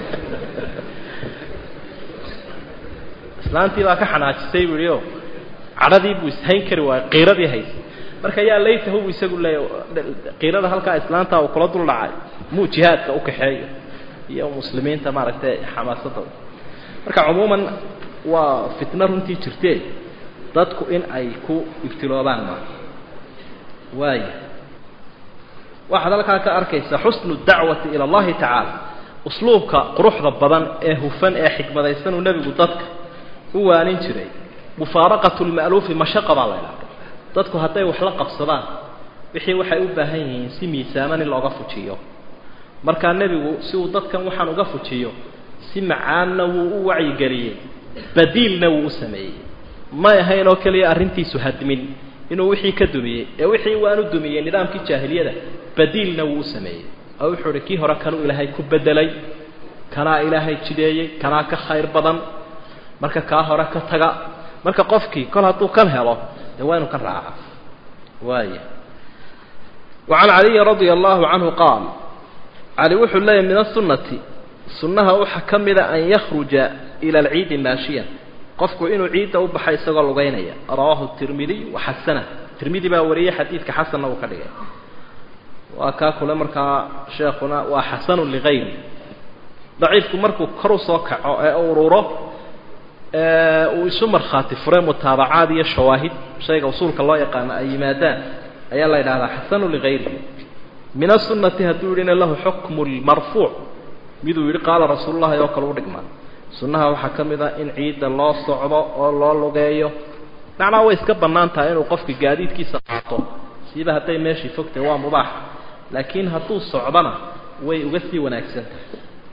Speaker 1: islaantii baa ka xanaajisay bu ihi o cadhadii buu ishayn kari waayey qiiradii haysay marka yaa laytahu bu isagu leeya qiirada halkaa islaanta uu kula dul dhacay muu jihaadka ukaxeeyo iyo muslimiinta maaragtay xamaasadda marka cumuuman waa fitno runtii jirtee dadku in ay ku ibtiloobaan ma waaya waxaad halkaa ka arkaysaa xusnu dacwati ila allahi tacaala usluubka quruxda badan ee hufan ee xikmadaysan uu nebigu dadka u waanin jiray mufaaraqatu lma'luufi mashaqa baa la idhahda dadku hadday wax la qabsadaan wixii waxay u baahan yihiin si miisaaman in looga fujiyo markaa nebigu si uu dadkan waxaan uga fujiyo si macaanna wuu u wacyigeliyey badiilna wuu u sameeyey may ahayn oo keliya arrintiisu hadmin inuu wixii ka dumiyey ee wixii waanu dumiyey nidaamkii jaahiliyada badiilna wuu u sameeyey oo wuxuu uhi kii hore kanuu ilaahay ku bedelay kanaa ilaahay jideeyey kanaa ka khayr badan marka kaa hore ka taga marka qofkii kol hadduu kan helo dee waa inu ka raaca waaya wacan caliyin radia allahu canhu qaal cali wuxuu leeyahy min asunati sunnaha waxaa ka mida an yakhruja ila alciidi maashiyan qofku inuu ciidda u baxay isagoo lugaynaya rawaahu tirmidiy waxasana tirmidi baa wariyey xadiidka xasanna uu ka dhigay waa kaa kule markaa sheekuna waa xasanu ligayri daciifku markuu kor usoo kaco ee ururo uu isu markhaati furay mutaabacaad iyo shawaahid shayga usuulka loo yaqaano ay yimaadaan ayaa la yidhahdaa xasanu ligayrihi min asunati hadduu yidhina lahu xukmu lmarfuuc miduu yidhi qaala rasuululahi oo kale u dhigmaa sunnaha waxaa ka mid ah in ciidda loo socdo oo loo lugeeyo macnaa way iska bannaan tahay inuu qofka gaadiidkiisa qaato siiba hadday meeshii fogtahay waa mubaax laakiin hadduu socdona way uga sii wanaagsan tahay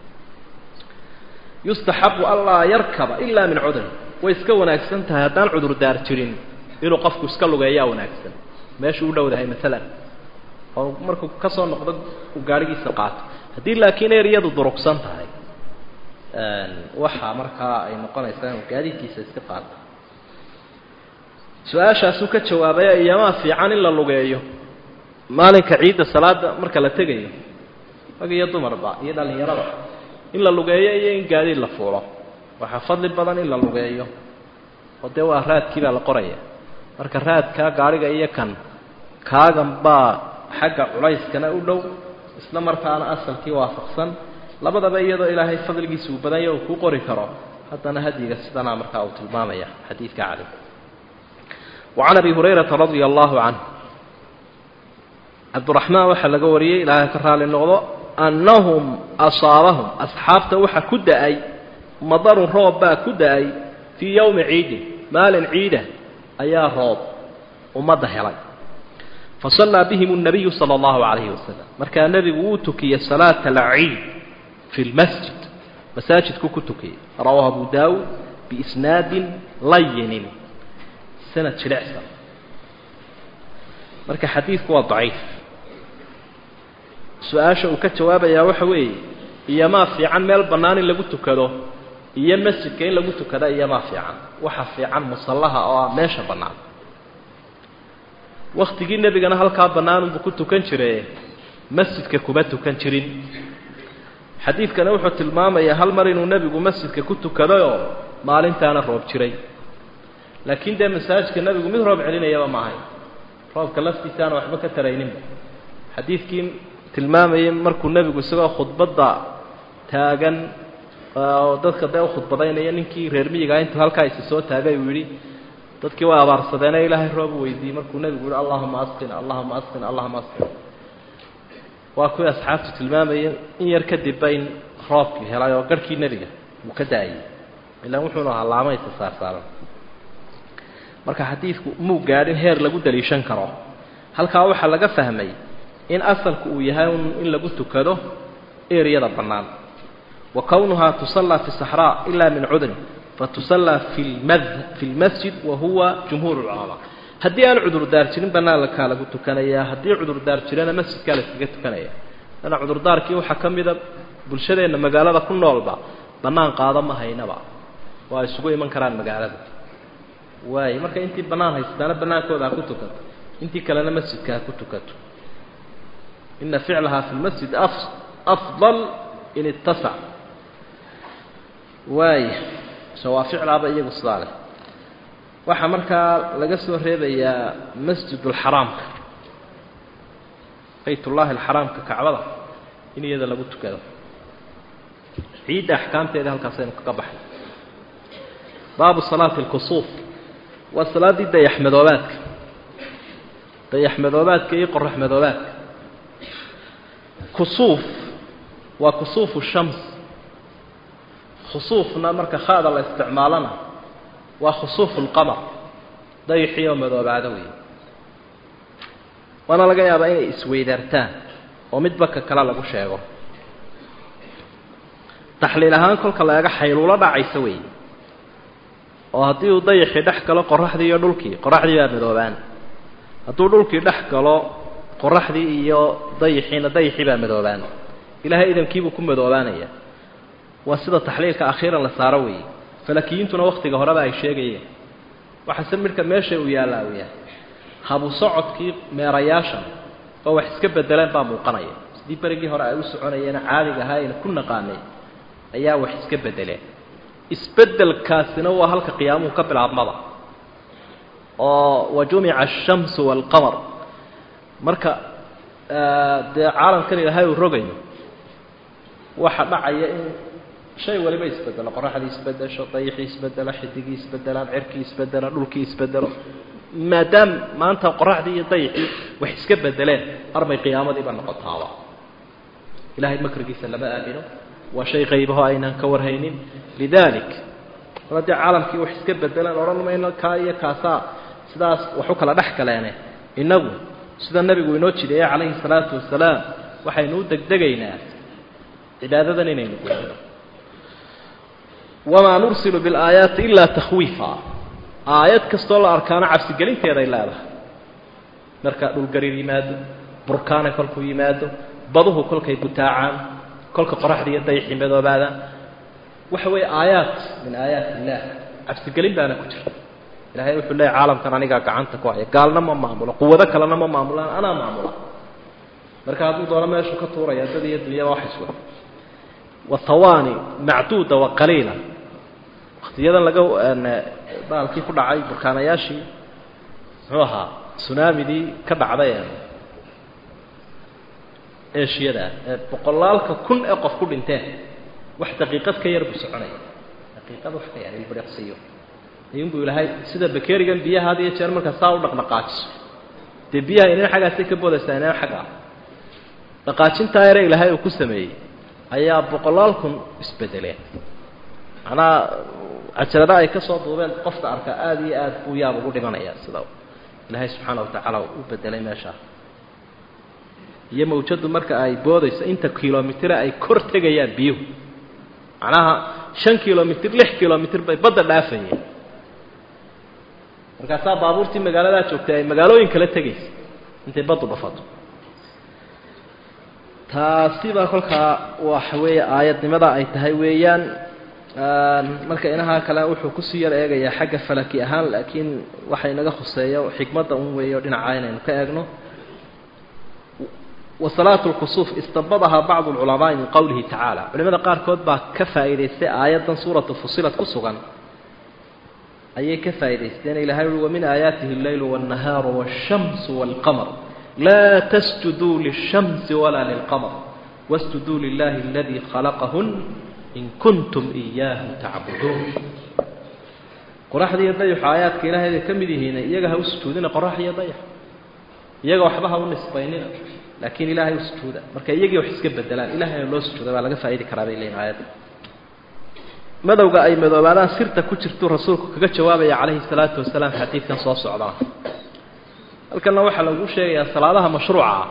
Speaker 1: yustaxabu anlaa yarkaba ilaa min cudrin way iska wanaagsan tahay haddaan cudurdaar jirin inuu qofku iska lugeeyaa wanaagsan meeshuu u dhowdahay maalan oo markuu ka soo noqdo uu gaadhigiisa qaato haddii laakiin eryadu durugsan tahay waxaa markaa ay noqonaysaa inuu gaadiidkiisa iska qaato su-aashaasuu ka jawaabaya iyamaa fiican in la lugeeyo maalinka ciidda salaada marka la tegayo rag iyo dumarba iyo dhallinyarada in la lugeeyo iyo in gaadiid la fuulo waxaa fadli badan in la lugeeyo oo dee waa raadkii baa la qoraya marka raadkaa gaadhiga iyo kan kaagan baa xagga culayskana u dhow isla markaana asalkii waafaqsan labadaba iyadoo ilaahay fadligiisa uu badanya uu kuu qori karo haddana hadyiga sidanaa markaa uu tilmaamaya xadiidka cali wacan abi hurayrata radia allahu canhu cabduraxmaan waxaa laga wariyey ilaahay ka raali noqdo annahum asaabahum asxaabta waxa ku da-ay madarun roob baa ku da-ay fii yowmi ciidin maalin ciida ayaa roob ummadda helay fasallaa bihim الnabiyu salى اllahu calayhi wasalam markaa nebigu wuu tukiyey salaata alciid fi lmasjid masaajidku ku tukiyey rawaahu abu daawud biisnaadin layinin sanad jilicsan marka xadiidku waa daciif su-aasha uu ka jawaabayaa waxa weeye iyomaa fiican meel bannaan in lagu tukado iyo masjidka in lagu tukada iyomaa fiican waxa fiican musallaha oo ah meesha bannaan waktigii nebigana halkaa bannaanunbuu ku tukan jire masjidka kuma tukan jirin xadiidkana wuxuu tilmaamayaa hal mar inuu nebigu masjidka ku tukadayoo maalintaana roob jiray laakiin dee masaajidka nebigu mid roob celinayaba ma ahayn roobka laftiisaana waxba ka tarayninba xadiidkii tilmaamayay markuu nebigu isagoo khudbadda taagan oo dadka dee u khudbadaynaya ninkii reer miyigaa intuu halkaa isi soo taagay uu yidhi dadkii waa abaarsadeene ilaahay roob weydiiyey markuu nebigu yihi allahuma asqin allahuma asqin allahuma asqin waa kuwii asxaabtu tilmaamayeen in yar kadibba in roobkii helay oo garhkii nebiga uu ka da-ayay ilaan wuxuunu ahaa laamaysa saarsaaran marka xadiidku muu gaadhin heer lagu daliishan karo halkaa waxaa laga fahmay in asalku uu yahay in lagu tukado eryada bannaan wa kownuhaa tusallaa fi saxraa ilaa min cudrin fatusallaa fi lmad fi lmasjid wa huwa jumhuur lculamaa haddii aan cudurdaar jirin banaankaa lagu tukanayaa haddii cudurdaar jirana masjidkaa la iskaga tukanaya ana cudurdaarkii waxaa ka mida bulshadeenna magaalada ku noolba bannaan qaado ma haynaba waa isugu iman karaan magaalada waayo marka intii bannaan haystaana bannaankooda ha ku tukato intii kalena masjidka ha ku tukato ina ficlahaa fi lmasjid afdal in ittasac waaya shawaaficdaaba iyagu sidaa leh waxaa markaa laga soo reebayaa masjidulxaraamka baytullaahi alxaraamka kacbada in iyada lagu tukado ciidda axkaamteeda halkaasaynu kaga baxay baabu salaati alkusuuf waa salaaddii dayaxmadoobaadka dayaxmadoobaadka iyo qoraxmadoobaadka kusuuf waa kusuufu shams khusuufna marka khaada la isticmaalona waa khusuufu lqamar dayaxii oo madoobaado weeye waana laga yaabaa inay isweydaartaan oo midba ka kale lagu sheego taxliil ahaan kolka la eega xayluulo dhacaysa weeye oo haddii uu dayaxii dhex galo qoraxdii iyo dhulkii qoraxdii baa madoobaan hadduu dhulkii dhex galo qoraxdii iyo dayaxiina dayaxii baa madoobaan ilaahay idankiibuu ku madoobaanaya waa sida taxliilka akhiiran la saaro weeye falakiyintuna waktiga horeba ay sheegayeen waxaase midhka meesha uu yaallaa uu yahay habu socodkii meerayaashan oo wax iska bedeleen baa muuqanaya sidii berigii hore ay u soconayeena caadiga ahaa ayna ku naqaanay ayaa wax iska bedeleen isbedelkaasina waa halka qiyaamuhu ka bilaabmada oo wa jumica ashamsu waalqamar marka dee caalamkan ilaahay uu rogayo waxa dhacaya in shay waliba isbedelo qoraxdii isbedesho dayaxii isbedelo xidigii isbedelaan cirkii isbedelaan dhulkii isbedelo maadaam maanta qoraxdii iyo dayaxii wax iska bedeleen armay qiyaamadiiba noqotaaba ilahay makrigiisa lama aamino waa shay qaybaho aynaan ka warhaynin lidalik mar haddii caalamkii wax iska bedelaan odhan mayno kaa iyo kaasaa sidaas wax u kala dhex galeene innagu sida nebigu inoo jideeye calayhi salaatu wasalaam waxaynu u degdegaynaa cibaadadan inaynu gudano wamaa nursilu bilaayaati ilaa takhwiifa aayad kastoo la arkaano cabsigelinteeday leedahay marka dhulgariir yimaado burkaana kolkuu yimaado baduhu kolkay butaacaan kolka qoraxda iyo dayaxii madoobaadaan waxa weeye aayaat min aayaat illaah cabsigelin baana ku jirta ilahay wuxuu leeyahy caalamkan anigaa gacanta ku haya gaalna ma maamulo quwado kalena ma maamulaan anaa maamula marka hadduu doono meeshu ka tuuraya dad iyo dunyada wax iswa wahawaani macduuda wa qaliila waktiyadan laga baalkii ku dhacay burkaanayaashii muxuu ahaa sunaamidii ka dhacday eeshiyada ee boqolaalka kun ee qof ku dhinteen wax daqiiqad ka yar buu soconaya daqiiqad wax ka yar ilbiriqsiyo ayuunbuu ilaahay sida bakerigan biyaha had iyo jeer markaa saa u dhaqdhaqaajiso dee biyaha inaan xaggaasay ka boodaysaa inaan xagga ah dhaqaajintaa yare ilaahay uu ku sameeyey ayaa boqolaal kun isbedeleen macnaha cajalada ay ka soo duubeen qofka arka aada iyo aad buu yaab ugu dhimanaya sida ilaahay subxaana watacaala u bedelay meeshaa iyo mawjadu marka ay boodayso inta kilomitr ay kor tegayaan biyuhu macnaha shan kilomitr lix kilomitr bay badda dhaafayeen markaasaa baabuurtii magaaladaa joogtay ay magaalooyin kala tegaysa intay baddu dhafato taasiba kolkaa waxa weeye aayadnimada ay tahay weeyaan marka inaha kale wuxuu kusii yar eegayaa xagga falaki ahaan laakiin waxa inaga khuseeyo xikmadda un weeyo dhinacaa inaynu ka eegno wasalaatu lkusuuf istabadahaa bacdu lculamaai min qowlihi tacaala culimada qaarkood baa ka faa'iidaystay aayaddan suuratu fusilat ku sugan ayay ka faa'idaysteen ilahay ui wamin aayaatihi alleylu wاnnahaaru wاshamsu wاlqamar laa tasjuduu lishamsi walaa lilqamar wasjuduu lilahi aladii khalaqahun in kuntum iyaahu tacbuduun qoraxda iyo dayaxu aayaadka ilahay bay ka mid yihiin iyaga ha u sujuudina qorax iyo dayax iyaga waxba ha u nisbaynina laakiin ilaahay u sujuuda marka iyagii wax iska bedelaan ilahayna loo sujuuda baa laga faa'idi karaa bay leeyihin aayadda madowga ay madoobaadaan sirta ku jirtuu rasuulku kaga jawaabaya calayhi salaatu wasalaam xadiidkan soo socdana halkanna waxaa lagu sheegayaa salaadaha mashruuca ah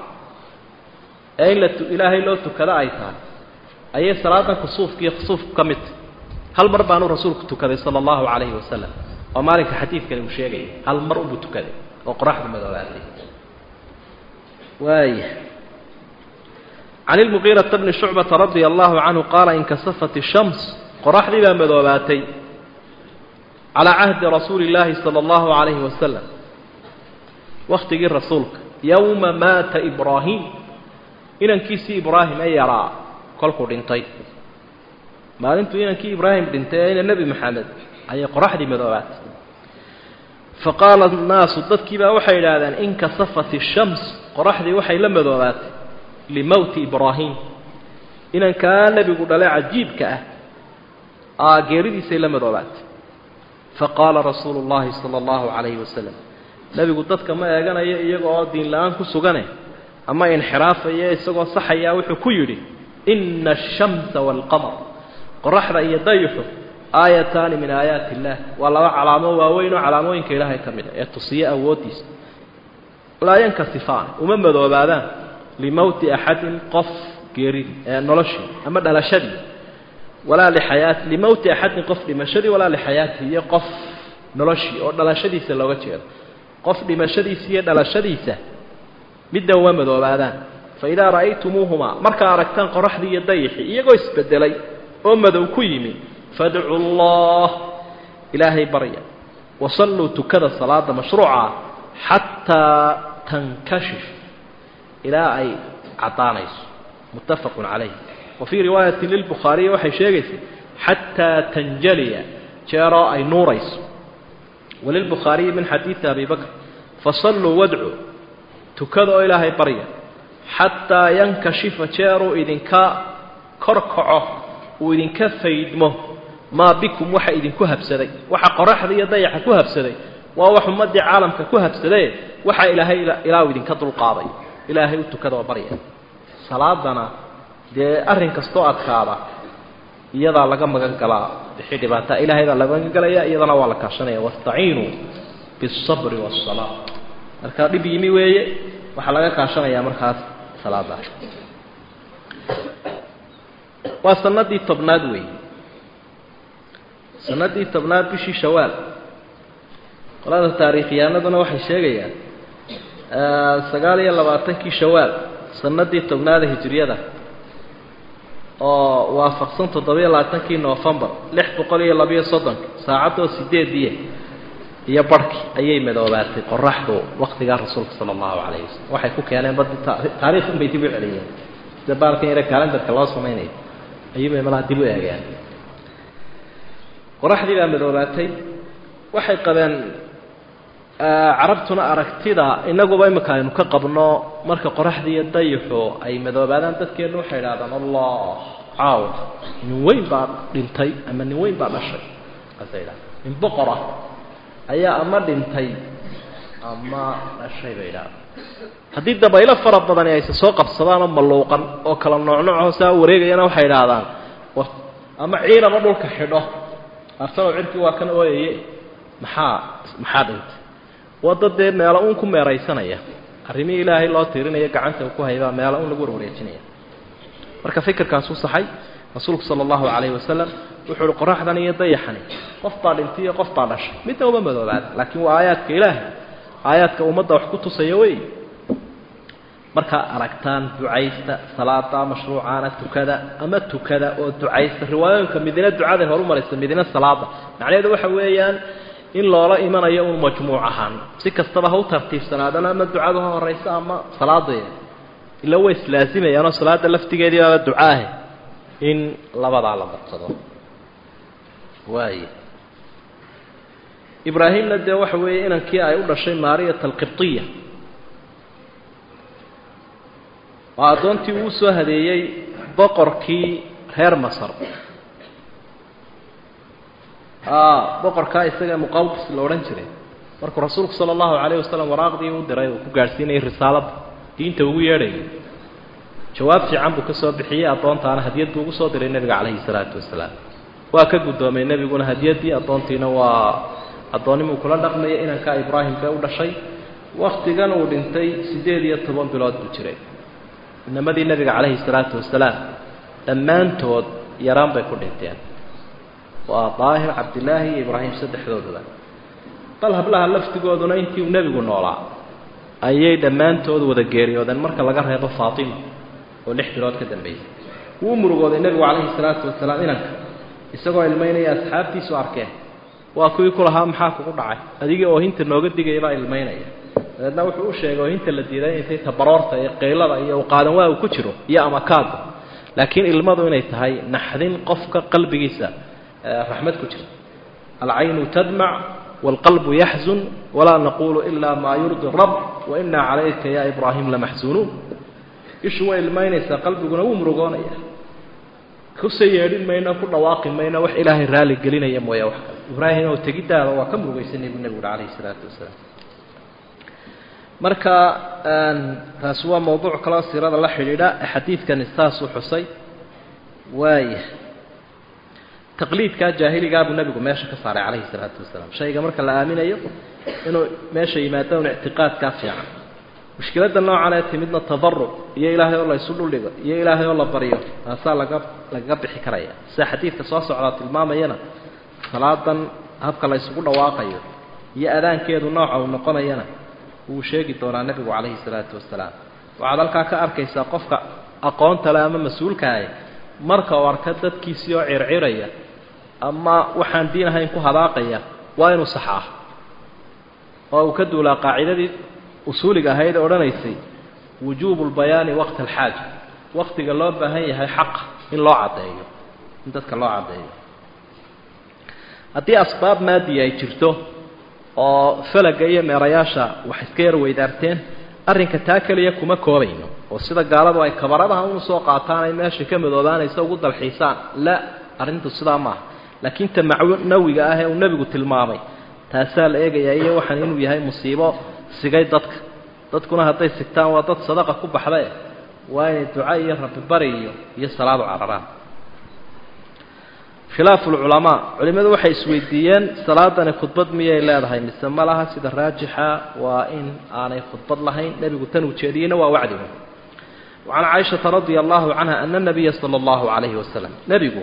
Speaker 1: ee in la ilaahay loo tukado ay tahay ayay salaadan kusuufka iyo khusuufku ka mid tahy hal mar baanu rasuulku tukaday sala allahu calayhi wasalam oo maalinka xadiidkani uu sheegaya hal mar unbuu tukaday oo qoraxdu madoobaatay waaya can ilmuqiirata bni shucbata radia allahu canhu qaala inkasafat ishams qoraxdii baa madoobaatay calaa cahdi rasuuli illaahi sala allahu calayhi wasalam wakhtigii rasuulka yowma maata ibraahim inankiisii ibraahim ee yaraa kolkuu dhintay maalintuu inankii ibraahim dhintay ee ina nebi maxamed ayay qoraxdii madoobaatay fa qaala annaasu dadkii baa waxay idhaahdeen inkasafat ishams qoraxdii waxay la madoobaatay limowti ibraahim inankaa nebigu dhale cajiibka ah aa geeridiisay la madoobaatay faqaala rasuulu llahi sala allahu calayhi wasalam nebigu dadka ma eeganayo iyaga oo diin la-aan ku sugane ama inxiraafaya isagoo saxayaa wuxuu ku yidhi ina ashamsa waalqamar qoraxda iyo dayuxu aayataani min aayaati illaah waa laba calaamo waaweyn oo calaamooyinka ilaahay ka mid a ee tusiya awooddiisa laa yankasifaani uma madoobaadaan limowti axadin qof geerid ee noloshii ama dhalashadii walaa lixayaati limowti axadin qof dhimashadii walaa lixayaatihi iyo qof noloshii oo dhalashadiisa looga jeedo qof dhimashadiisa iyo dhalashadiisa midna uma madoobaadaan fa idaa ra'aytumuuhumaa markaa aragtaan qoraxdii iyo dayixii iyagoo isbedelay oo madow ku yimi fadcu allah ilaahay barya wasalluu tukada salaada mashruuca xataa tankashif ilaa ay caddaanayso muttafaqun calayh wa fii riwaayati lilbukhaariyi waxay sheegaysay xataa tanjaliya jeeroo ay nuurayso walilbukhaariyi min xadiidi abi bakr fasalluu wadcu tukada oo ilaahay barya xataa yankashifa jeeruu idinka kor kaco uu idinka faydmo maa bikum waxa idinku habsaday waxa qoraxda iyo dayaxa ku habsaday waa wax ummaddii caalamka ku habsadee waxa ilaahay ilaa uu idinka dulqaaday ilaahay u tukada oo barya salaadana dee arrin kastoo adkaada iyadaa laga magan galaa wixii dhibaata ilaahay baa laga magan galaya iyadana waa la kaashanaya wastaciinuu biالsabri waالsalaa markaa dhib yimi weeye waxaa laga kaashanayaa markaas salaada waa sanadii tobnaad weeye sanadii tobnaad bishii shawaal qolada taariikhyaanaduna waxay sheegayaan sagaal iyo labaatankii shawaal sanadii tobnaada hijriyada oo waafaqsan toddobiyo labaatankii noofembar lix boqol iyo labiyo soddonka saacadoo sideediya iyo barhki ayay madoobaatay qoraxdu waktigaa rasuulka sala allahu calayhi wasalam waxay ku keeneen badi taariikh unbay dib u celiyeen sida baalkan yare kalendarka loo samaynayo ayuubay malaha dib u eegeen qoraxdii baa madoobaatay waxay qabeen carabtuna aragtida inaguba imika aynu ka qabno marka qoraxdii iyo dayixu ay madoobaadaan dadkeennu waxay idhahdaan allah caaw nin weyn baa dhintay ama nin weyn baa dhashay kaasay idhahdaan nin boqor ah ayaa ama dhintay ama dhashay bay idhahdaan haddii dabaylo fara badani ayse soo qabsadaan oo malluuqan oo kala noocnoocoo saa wareegayana waxay idhaahdaan ama ciidama dhulka xidho arsanow cirkii waa kan ooyaye maxaa maxaa dhintay wadda dee meelo uun ku meeraysanaya arrimihii ilaahay loo tiirinayo gacanta uu ku haybaa meelo un lagu warwareejinaya marka fikirkaasuu saxay rasuulku sala allahu calayhi wasalam wuxuu uhi qoraxdan iyo dayaxani qof baa dhintay iyo qof baa dhashay midna uma madoobaada laakiin waa aayaadka ilaahay aayaadka ummadda wax ku tusaya wey markaa aragtaan ducaysta salaada mashruucaana tukada ama tukada oo ducaysta riwaayooyinka midina ducaday horu maraysa midina salaada macnaheedu waxa weeyaan in loola imanayo un majmuuc ahaan si kastaba ha u tartiibsanaadana ama ducadu ha horaysa ama salaadeeda ila way islaasimayaanoo salaada laftigeedii baaba ducaahe in labadaa la badsado waay ibraahimna dee waxa weeye inankii ay u dhashay maariyat alqibtiya oo addoontii uu soo hadeeyey boqorkii reer masar boqorkaa isaga muqawqis la odhan jiray markuu rasuulku sala allahu calayh wasalam waraaqdii u diray uu ku gaadhsiinayay risaaladda diinta ugu yeedhayay jawaab fiican buu ka soo bixiyey addoontaana hadiyad buu ugu soo diray nebiga calayhi salaatu wasalaam waa ka guddoomay nebiguna hadiyaddii addoontiina waa addoonnimuu kula dhaqmaya inankaa ibraahim bee u dhashay wakhtigan uu dhintay siddeed iyo toban bilood buu jiray inamadii nebiga calayhi salaatu wasalaam dhammaantood yaraan bay ku dhinteen waa daahir cabdillaahi iyo ibraahim saddexdoodaba bal hablaha laftigooduna intii uu nebigu noolaa ayay dhammaantood wada geeriyoodeen marka laga reebo faatima oo lix bilood ka dambeysay wuu murugooday nebigu calayhi salaatu wasalaam inanka isagoo ilmaynaya asxaabtiisu arkeen waa kuwii ku lahaa maxaa kugu dhacay adigii oohinta nooga digaya baa ilmaynaya dabeedna wuxuu u sheegay oohinta la diiday intay tabaroorta iyo qaylada iyo qaadan waa uu ku jiro iyo amakaada laakiin ilmadu inay tahay naxdin qofka qalbigiisa raxmad ku jirta alcaynu tadmac wاlqalbu yaxzun walaa naqulu ila maa yurdi rab wainaa calayka ya ibraahim lamaxsunuun ishu way ilmaynaysaa qalbiguna wuu murugoonaya kuse yeedhin mayno ku dhawaaqi mayno wax ilaahay raali gelinaya mooya wax kale ibraahim oo tegidaada waa ka murugaysanay buu nebigu uhi calayhi salaatu wasalaam marka taasi waa mawduuc kaloo siirada la xidhiidha xadiidkani saasuu xusay waaya taqliidkaa jaahiligaa buu nebigu meesha ka saaray calayhi salaatu wasalaam shayga marka la aaminayo inuu meesha yimaado un ictiqaadkaa fiican mushkiladda noocan ee timidna tadaruc iyo ilaahay oo la ysu dhuldhigo iyo ilaahay oo la baryo taasaa laga lagaga bixi karaya sida xadiidka soo socdaa tilmaamayana salaadan habka la ysugu dhawaaqayo iyo adaankeedu nooca uu noqonayana wuu sheegi doonaa nebigu calayhi salaatu wasalaam waxaad halkaa ka arkaysaa qofka aqoonta le ama mas-uulkaah marka uu arka dadkiisii oo circiraya ama waxaan diin ahayn ku hadaaqaya waa inuu saxaa oo uu ka duulaa qaacidadii usuuliga ahayd ee odhanaysay wujuubu lbayaani waqta alxaaja waqtiga loo baahan yahay xaqa in loo caddeeyo in dadka loo caddeeyo haddii asbaab maadiya ay jirto oo falaga iyo meerayaasha wax iska yar weydaarteen arrinka taa keliya kuma koobayno oo sida gaaladu ay kabaradaha unu soo qaataan ay meesha ka madoobaanaysa ugu dalxiisaan la arrintu sidaa maaha laakiin ta macnawiga ah ee uu nebigu tilmaamay taasaa la eegayaa iyo waxaan inuu yahay musiibo sigay dadka dadkuna hadday sigtaan waa dad sadaqa ku baxdae waa inay duca iyo rabbibari iyo iyo salaadu cararaan khilaafu lculamaa culimmadu waxay isweydiiyeen salaadani khudbad miyay leedahay mise ma laha sida raajixa waa in aanay khudbad lahayn nebigu tan ujeediyeyna waa wacdigu wacan caaishata radia allahu canha ana nabiya sala allahu calayhi wasalam nebigu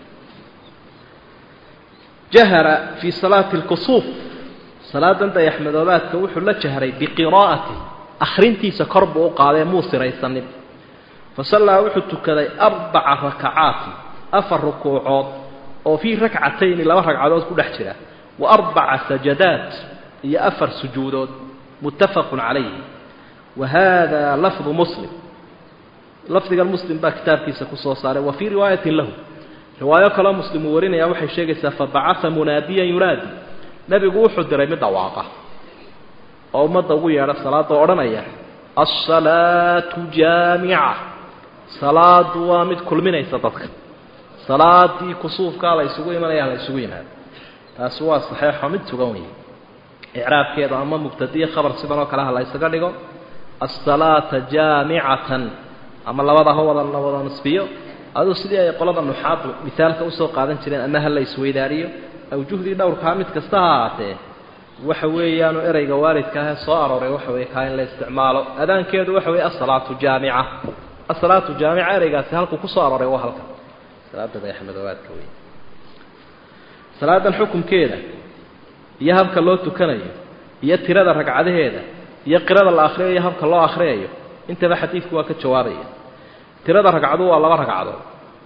Speaker 1: jahara fii salaati lkusuuf salaadan dayaxmadoobaadka wuxuu la jahray biqiraa'ati akhrintiisa kor buu u qaaday muu siraysanin fasallaa wuxuu tukaday arbaca rakacaati afar rukuucood oo fii rakcatayni laba ragcadood ku dhex jira wa arbaca sajadaat iyo afar sujuudood muttafaqun calayhi wa hada lafdu muslim lafdigan muslim baa kitaabkiisa ku soo saaray wa fii riwaayatin lahu riwaayo kaloo muslim uu warinaya waxay sheegaysaa fabacaa munaadiyan yunaadi nebigu wuxuu diray mid dhawaaqa oo ummadda ugu yeedha salaada oo odhanaya alsalaatu jaamica salaadu waa mid kulminaysa dadka salaadii kusuufkaa la ysugu imanaya la ysugu yimaado taasi waa saxeexo mid sugan weeye icraabkeeda ama mubtadiye khabar sidan oo kale ha la ysaga dhigo asalaata jaamicatan ama labada ha wada la wada nisbiyo aduu sidii ay qolada nuxaadu misaalka usoo qaadan jireen ama ha la isweydaariyo awjuhdii dhowrkaa mid kasta ha ahaatee waxa weeyaanu ereyga waalidka ahee soo arooray waxa weye kaa in la isticmaalo adaankeedu waxa weye asalaatu jaamica asalaatu jaamica ereygaasi halkuu kusoo arooray waa halka salaada dayaxmadoobaadka wey salaadan xukunkeeda iyo habka loo tukanayo iyo tirada ragcadaheeda iyo qirada la akhriyayo iyo habka loo akhriyayo intaba xadiidku waa ka jawaabaya tirada ragcadu waa laba ragcadood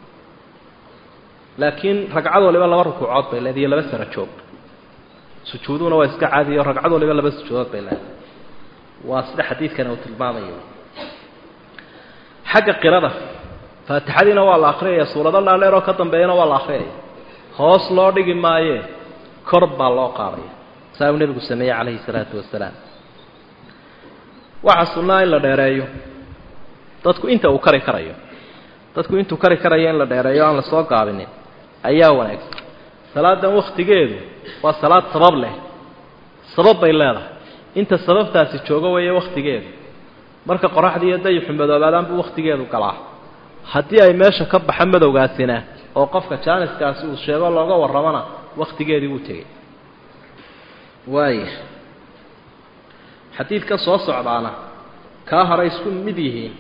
Speaker 1: laakiin ragcad waliba laba rukuucood bay leedahay iyo laba sara joog sujuuduhuna waa iska caadiyo ragcad waliba laba sujuudood bay leedahay waa sida xadiidkani uu tilmaamayo xagga qirada faatixadiina waa la akhriyaya suurado dhaadheer oo ka dambeeyana waa la akhriyaya hoos loo dhigi maayee kor baa loo qaadaya saa uu nebigu sameeyey calayhi salaatu wasalaam waxaa sunnaa in la dheereeyo dadku inta uu kari karayo dadku intuu kari karayo in la dheereeyo aan la soo gaabinin ayaa wanaagsan salaadan wakhtigeedu waa salaad sabab leh sabab bay leedahay inta sababtaasi joogo weeye wakhtigeedu marka qoraxdii iyo dayixu madoobaadaan buu wakhtigeedu galaa haddii ay meesha ka baxa madowgaasina oo qofka jaaniskaasi uu sheego looga warramona wakhtigeedii wuu tegey waaya xadiidka soo socdaana kaa hore isku mid yihiin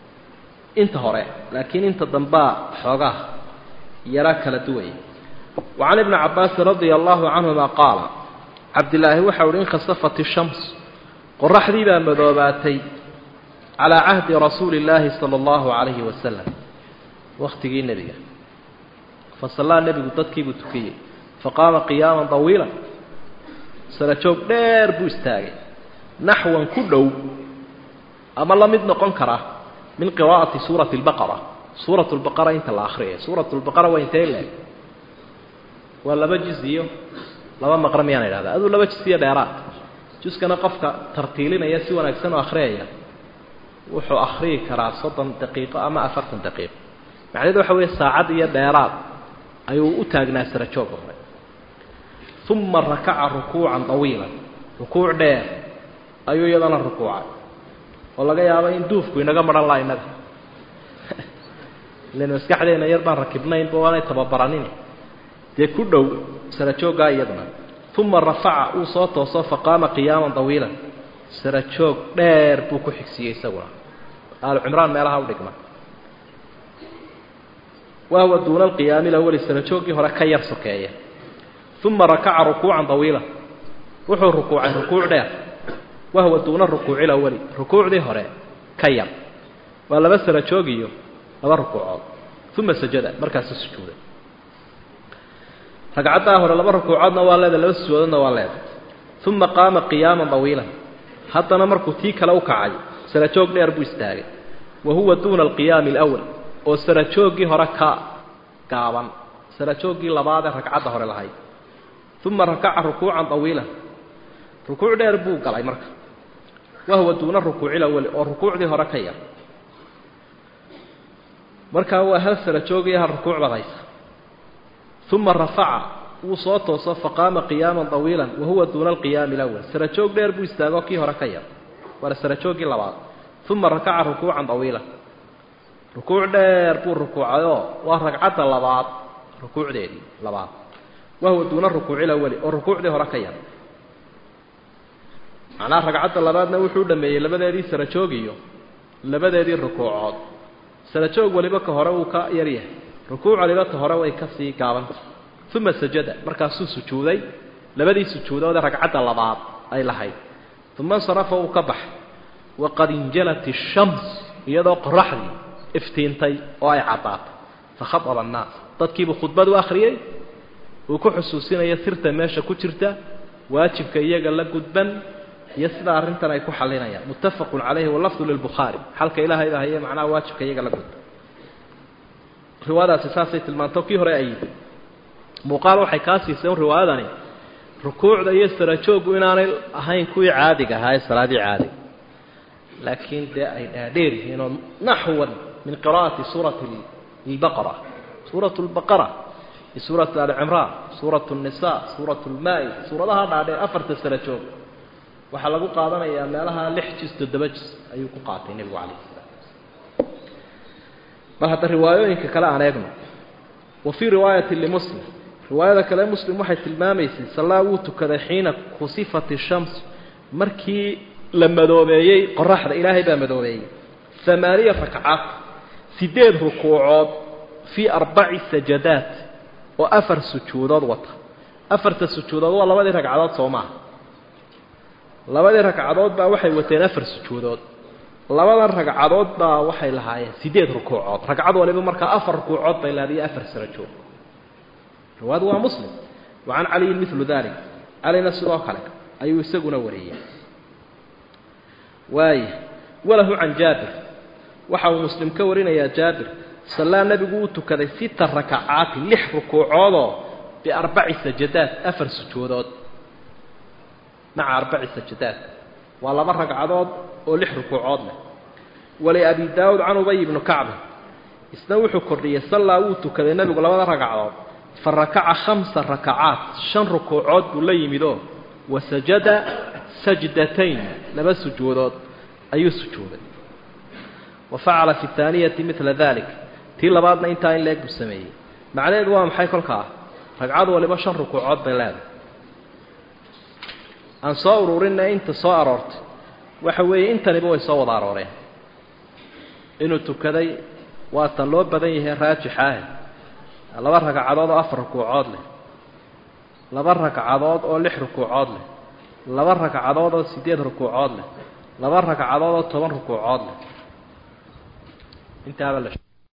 Speaker 1: inta hore laakiin inta dambaa xoogaa yara kala duwaya wacan ibni cabaasin radia allahu canhuma qaala cabdilaahi waxau uhi inkhasafat ishams qoraxdii baa madoobaatay calaa cahdi rasuuli illaahi sala allahu calayhi wasalam wakhtigii nebiga fasallaa nebigu dadkiibuu tukiyey faqaama qiyaaman dawiila sarajoog dheer buu istaagay naxwan ku dhow ama la mid noqon kara min qiraa'ati suurati albaqara suurat lbaqara inta la akhriyay suurat lbaqara waa intee leeg waa laba juz iyo laba maqra miyaan idhahda aduu laba juz iyo dheeraad juskana qofka tartiilinaya si wanaagsan oo akhriyaya wuxuu akhriyi karaa soddon daqiiqo ama afartan daqiiqo macnaheedu waxa weeye saacad iyo dheeraad ayuu u taagnaa sarajooga hore uma rakaca rukuucan dawiilan rukuuc dheer ayuu iyadana rukuucay oo laga yaabo in duufku inaga maran laha innaga ilan maskaxdeena yar baan rakibnaynba waanay tababaranin dee ku dhow sarajooggaa iyaduna uma rafaca uu soo tooso faqaama qiyaaman dawiilan sarajoog dheer buu ku xigsiiyey isaguna aalu cimraan meelaha u dhigma wahuwa duuna alqiyaami lawali sarajooggii hore ka yar sokeeya uma rakaca rukuucan dawiila wuxuu rukuucay rukuuc dheer wahuwa duuna rukuuci lawali rukuucdii hore ka yar waa laba sarajoog iyo laba rukuucood uma sajada markaasu sujuuday ragcaddaa hore laba rukuucoodna waa leedahay laba sujuudoodna waa leedahay uma qaama qiyaaman dawiilan haddana markuu tii kale u kacay sarajoog dheer buu istaagay wa huwa duuna alqiyaami alawal oo sarajooggii hore ka gaaban sarajooggii labaad ee ragcadda hore lahayd uma rakaca rukuucan dawiilan rukuuc dheer buu galay marka wa huwa duuna rukuuci lawali oo rukuucdii hore ka yar markaa waa hal sarajoog iyo hal rukuuc baad haysa uma rafaca wuu soo tooso faqaama qiyaaman dawiilan wa huwa duuna alqiyaami alawal sarajoog dheer buu istaagoo kii hore ka yar waa sarajooggii labaad uma rakaca rukuucan dawiilan rukuuc dheer buu rukuucayoo waa ragcadda labaad rukuucdeedii labaad wa huwa duuna rukuuci lawali oo rukuucdii hore ka yar macnaha ragcadda labaadna wuxuu dhameeyey labadeedii sarajoog iyo labadeedii rukuucood sarajoog waliba ka hore wuu ka yaryahay rukuuc waliba ta hore way ka sii gaabanta uma sajada markaasuu sujuuday labadii sujuudoodee ragcadda labaad ay lahayd uma insarafa uu ka baxay waqad injalat ishams iyadoo qoraxdii iftiintay oo ay caddaatay fakhaaba annaas dadkiibuu khudbad u akhriyey uu ku xusuusinayo sirta meesha ku jirta waajibka iyaga la gudban iyo sida arrintan ay ku xalinayaan muttafaqun calayhi walafdu lilbukhaari xalka ilaahayda haye macnaha waajibka iyaga la gudban riwaayadaasi saasay tilmaanto kii hore ay muuqaal waxay kaa siisay un riwaayadani rukuucda iyo sarajooggu inaanay ahayn kuwii caadiga ahaa ee salaadii caadiga laakiin dee ay dhaadheer yihiin oo naxwan min qira'ati suurati albaqara suuratu lbaqara iyo suuratu alcimraan suuratu nisa suuratu lmaa-id suuradaha dhaadheer afarta sarajoog waxaa lagu qaadanayaa meelaha lix jis toddoba jis ayuu ku qaatay nebigu calayh salaam bal hadda riwaayooyinka kale aan eegno wa fii riwaayati limuslim riwaayada kale muslim waxay tilmaamaysay sallaa wuu tukaday xiina kusifat ishams markii la madoobeeyey qoraxda ilaahay baa madoobeeyey amaaniya rakcaad sideed rukuucood fii arbaci sajadaat oo afar sujuudood wata afarta sujuudood waa labadii ragcadood soo maaha labadii ragcadood baa waxay wateen afar sujuudood labada ragcadood baa waxay lahaayeen sideed rukuucood ragcad waliba markaa afar rukuucood bay laadiyo afar sarajoog riwaayadu waa muslim wa can caliyin milu dalik calina sidoo kale ayuu isaguna wariyey waaya walahu can jaabir waxa uu muslim ka warinayaa jaabir sallaa nebigu uu tukaday sita rakacaati lix rukuucoodoo biarbaci sajadaat afar sujuudood maca arbaci sajadaat waa laba ragcadood oo lix rukuucood leh waliabi daawuud can ubay ibnu kacbin isna wuxuu kordhiyey sallaa wuu tukaday nebigu labada ragcadood fa rakaca khamsa rakacaat shan rukuucood buu la yimidoo wa sajada sajdatayn laba sujuudood ayuu sujuuday wa facala fi taaniyati midla dalik tii labaadna intaa in leeg buu sameeyey macnaheedu waa maxay kolkaa ragcad waliba shan rukuucood bay leedahay aan soo ururinna inta soo aroortay waxa weeye intaniba way soo wada arooreen inuu tukaday waa tan loo badan yahay raajixaah laba ragcadood oo afar rukuucood leh laba ragcadood oo lix rukuucood leh laba ragcadood oo siddeed rukuucood leh laba ragcadood oo toban rukuucood leh intaaba la